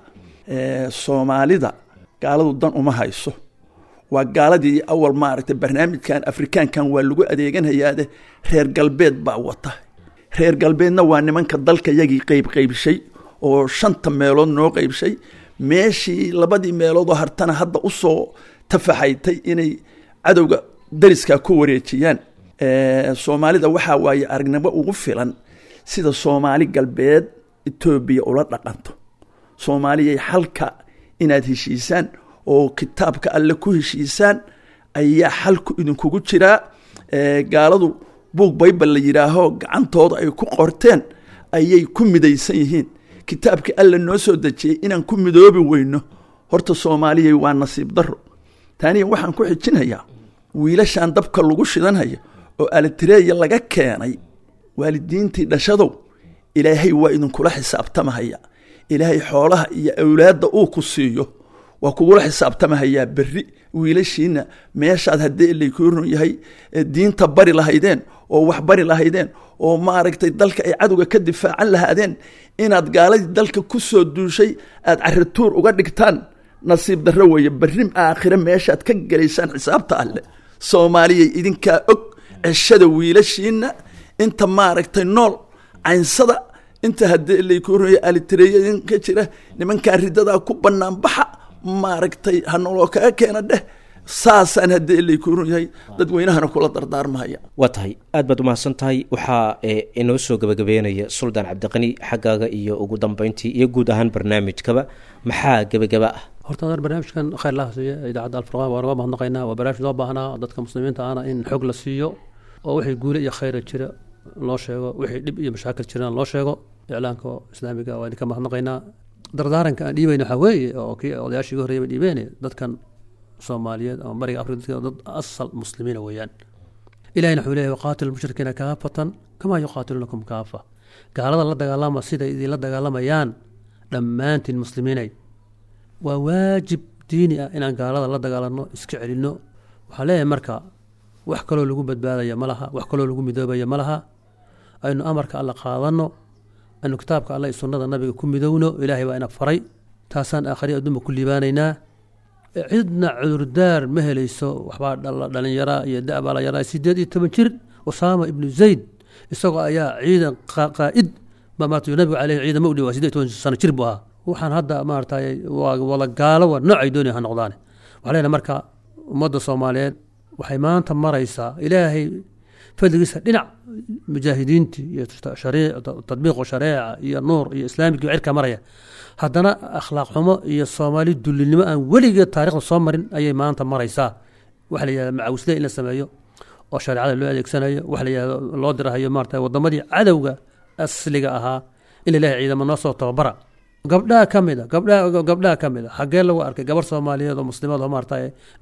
soomaalida gaaladu dan uma hayso waa gaaladii awal maaragtay barnaamijkan afrikaankan waa lagu adeeganayaade reer galbeed baa wata reer galbeedna waa nimanka dalka yagii qeyb qeybshay oo shanta meelood noo qeybshay meeshii labadii meeloodoo hartana hadda usoo tafaxaytay inay cadowga dariskaa ku wareejiyaan soomaalida waxaa waaye aragnimo ugu filan sida soomaali galbeed etoobiya ula dhaqanto soomaaliyay xalka inaad heshiisaan oo kitaabka alle ku heshiisaan ayaa xalku idinkugu jiraa gaaladu buug baybal la yidhaaho gacantooda ay ku qorteen ayay ku midaysan yihiin kitaabkii alle noo soo dejiyey inaan ku midoobi weyno horta soomaaliyay waa nasiib daro taaniya waxaan ku xijinayaa wiilashan dabka lagu shidanhayo oo alitireeya laga keenay waalidiintii dhashadow ilaahay waa idinkula xisaabtamahaya ilaahay xoolaha iyo awlaadda uu ku siiyo waa kugula xisaabtamahayaa berri wiilashiina meeshaad haddii lakuurun yahay diinta bari lahaydeen oo wax bari lahaydeen oo maaragtay dalka ay cadowga ka difaacan lahaadeen inaad gaaladii dalka ku soo duushay aad carituur uga dhigtaan nasiib darro weeye berri aakhire meeshaad ka gelaysaan xisaabta alleh soomaaliyay idinkaa og ceshada wiilashiina inta maaragtay nool caynsada inta haddii lakuurunaya alitireeya ka jira nimankaa ridadaa ku bannaan baxa maaragtay hanoloo kaga keena dheh saasaan haddii lakuurun yahay dadweynahana kula dardaarmahaya waa tahay aad baad umahadsan tahay waxaa inoo soo gabagabeynaya suldaan cabdiqani xaggaaga iyo ugu dambeyntii iyo guud ahaan barnaamijkaba maxaa gebagaba ah horta adar barnaamijkan khayr laha siiye idaacadda alfurqaan waa naga mahadnaqaynaa waa barnaamij loo baahnaa dadka muslimiinta ahna in xog la siiyo oo wixii guule iyo khayra jira loo sheego wixii dhib iyo mashaakil jirana loo sheego iclaanka islaamiga waa idinka mahadnaqaynaa dardaaranka aan dhiibayna waxaa weeye oo kii odayaashii ugu horreeyay ba dhiibeen dadkan soomaaliyeed ama bariga afrika dadka dad asal muslimiina weeyaan ilahina wuxuu leeyahy waqaatilu lmushrikiina kaafatan kamaa yuqaatiluunakum kaafa gaalada la dagaalama siday idinla dagaalamayaan dhammaantiin muslimiinay waa waajib diini ah inaan gaalada la dagaalano iska celinno waxaan leeyahay marka wax kaloo lagu badbaadaya ma laha wax kaloo lagu midoobaya ma laha aynu amarka alla qaadanno aynu kitaabka alla iyo sunnada nabiga ku midowno ilaahay baa ina faray taasaan aakhari adduunba ku liibaanaynaa cidna cudurdaar ma helayso waxbaa dhalinyara iyo da-baa la yaraa sideed iyo toban jir usaama ibnu zayd isagoo ayaa ciidan qaa'id baa maarata nabigu caleyhi ciidama u dhiwa sideed toban sano jir buu ahaa waxaan hadda maaragtay waa wada gaalo waa noocay doonaya ha noqdaane waxaa leenahay marka ummadda soomaaliyeed waxay maanta maraysaa ilaahay fadligiisa dhinac mujaahidiintii iyo tadbiiqu shareeca iyo nuur iyo islaamigii cirka maraya haddana akhlaaq xumo iyo soomaali dullinimo aan weligeed taarikhda soo marin ayay maanta maraysaa waxa la yihahda macawisle in la sameeyo oo shareecada loo adeegsanayo waxa la yihahdo loo dirahayo maarata wadamadii cadowga asliga ahaa in laleeyahay ciidamo noo soo tababara gabdhaha ka mid a gabdhaha gabdhaha ka mid a xaggee lagu arkay gabar soomaaliyeed oo muslimaad oo maarata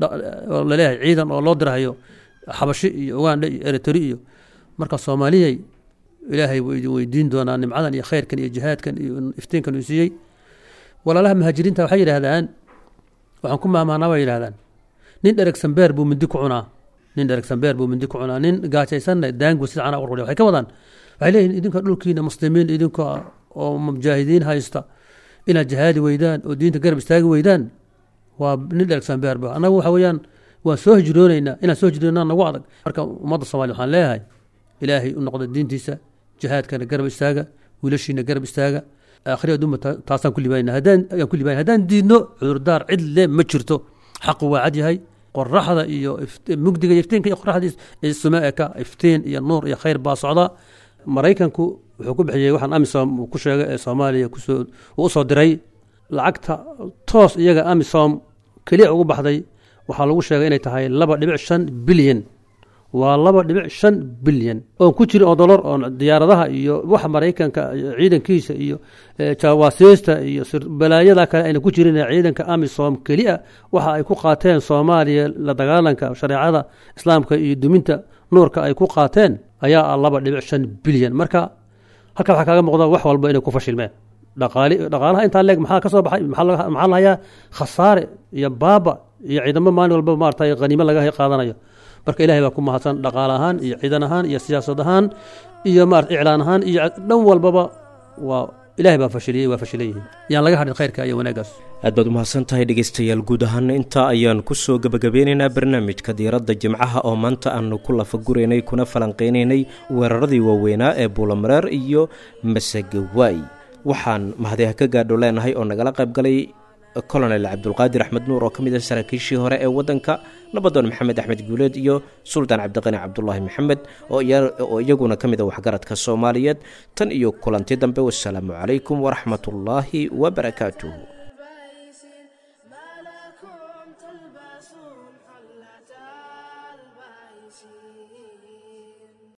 oo laleeyahay ciidan oo loo dirahayo xabashi iyo ugandha iyo eritri iyo marka soomaaliyay ilaahay wuu idin weydiin doonaa nimcadan iyo khayrkan iyo jihaadkan iyo iftiinkan uu siiyey walaalaha muhaajiriinta waxay yidhaahdaan waxaan ku maamaanaa bay yidhahdaan nin dheregsan beer buu mindi ku cunaa nin dheregsan beer buu mindi ku cunaa nin gaajaysanna daangu sida cana ururiya waxay ka wadaan waxay leeyihin idinka dhulkiina muslimiin idinka oo mujaahidiin haysta inaad jihaadi weydaan oo diinta garab istaagi weydaan waa nin dheregsan beer ba annagu waxa weeyaan waan soo hijrooneynaa inaan soo hijroonaa nagu adag marka ummadda soomaliya waxaan leeyahay ilaahay u noqda diintiisa jihaadkana garab istaaga wiilashiina garab istaaga aakhiri adduunba taasaan ku libaanayna haddaan ayaan ku libaanay haddaan diidno cudurdaar cid le ma jirto xaqu waa cad yahay qoraxda iyo mugdiga iyo iftiinka iyo qoraxda isume eka iftiin iyo nuur iyo khayr baa socda maraykanku wuxuu ku bixiyey waxaan amisom uu ku sheegay ee soomaaliya kusoo uu usoo diray lacagta toos iyaga amisom keliya ugu baxday waxaa lagu sheegay inay tahay laba dhibic shan bilyan waa laba dhibic shan bilyan oon ku jirin oo dolar oon diyaaradaha iyo waxa maraykanka ciidankiisa iyo jawaasiista iyo balaayada kale ayna ku jirin ciidanka amisom keliya waxa ay ku qaateen soomaaliya la dagaalanka shareecada islaamka iyo duminta nuurka ay ku qaateen ayaa ah laba dhibic shan bilyan marka halka waxaa kaaga muuqda wax walba inay ku fashilmeen dhaqaali dhaqaalaha intaa leeg maxaa ka soo baxay maxaa lahayaa khasaare iyo baaba iyo ciidamo maalin walba maarata haniimo laga qaadanayo marka ilahay baa ku mahadsan dhaqaale ahaan iyo ciidan ahaan iyo siyaasad ahaan iyo maarata iclaan ahaan iyo dhan walbaba waa ilahay baa fashiliyey waa fashilan yihiin yaan laga hadhin khayrka iyo wanaagaas aad baad umahadsan tahay dhegaystayaal guud ahaan intaa ayaan kusoo gebagabeynaynaa barnaamijka diiradda jimcaha oo maanta aanu ku lafaguraynay kuna falanqeynaynay weeraradii waaweynaa ee buulamareer iyo masegawaay waxaan mahadiha ka gaadho leenahay oo nagala qayb galay colonel cabdulqaadir axmed nuur oo ka mid ah saraakiishii hore ee waddanka nabadoon maxamed axmed guuleed iyo suldaan cabdiqani cabdulaahi maxamed oo iyaguna ka mid a waxgaradka soomaaliyeed tan iyo kulanti dambe wasalaamu calaykum waraxmatullaahi wabarakaatuh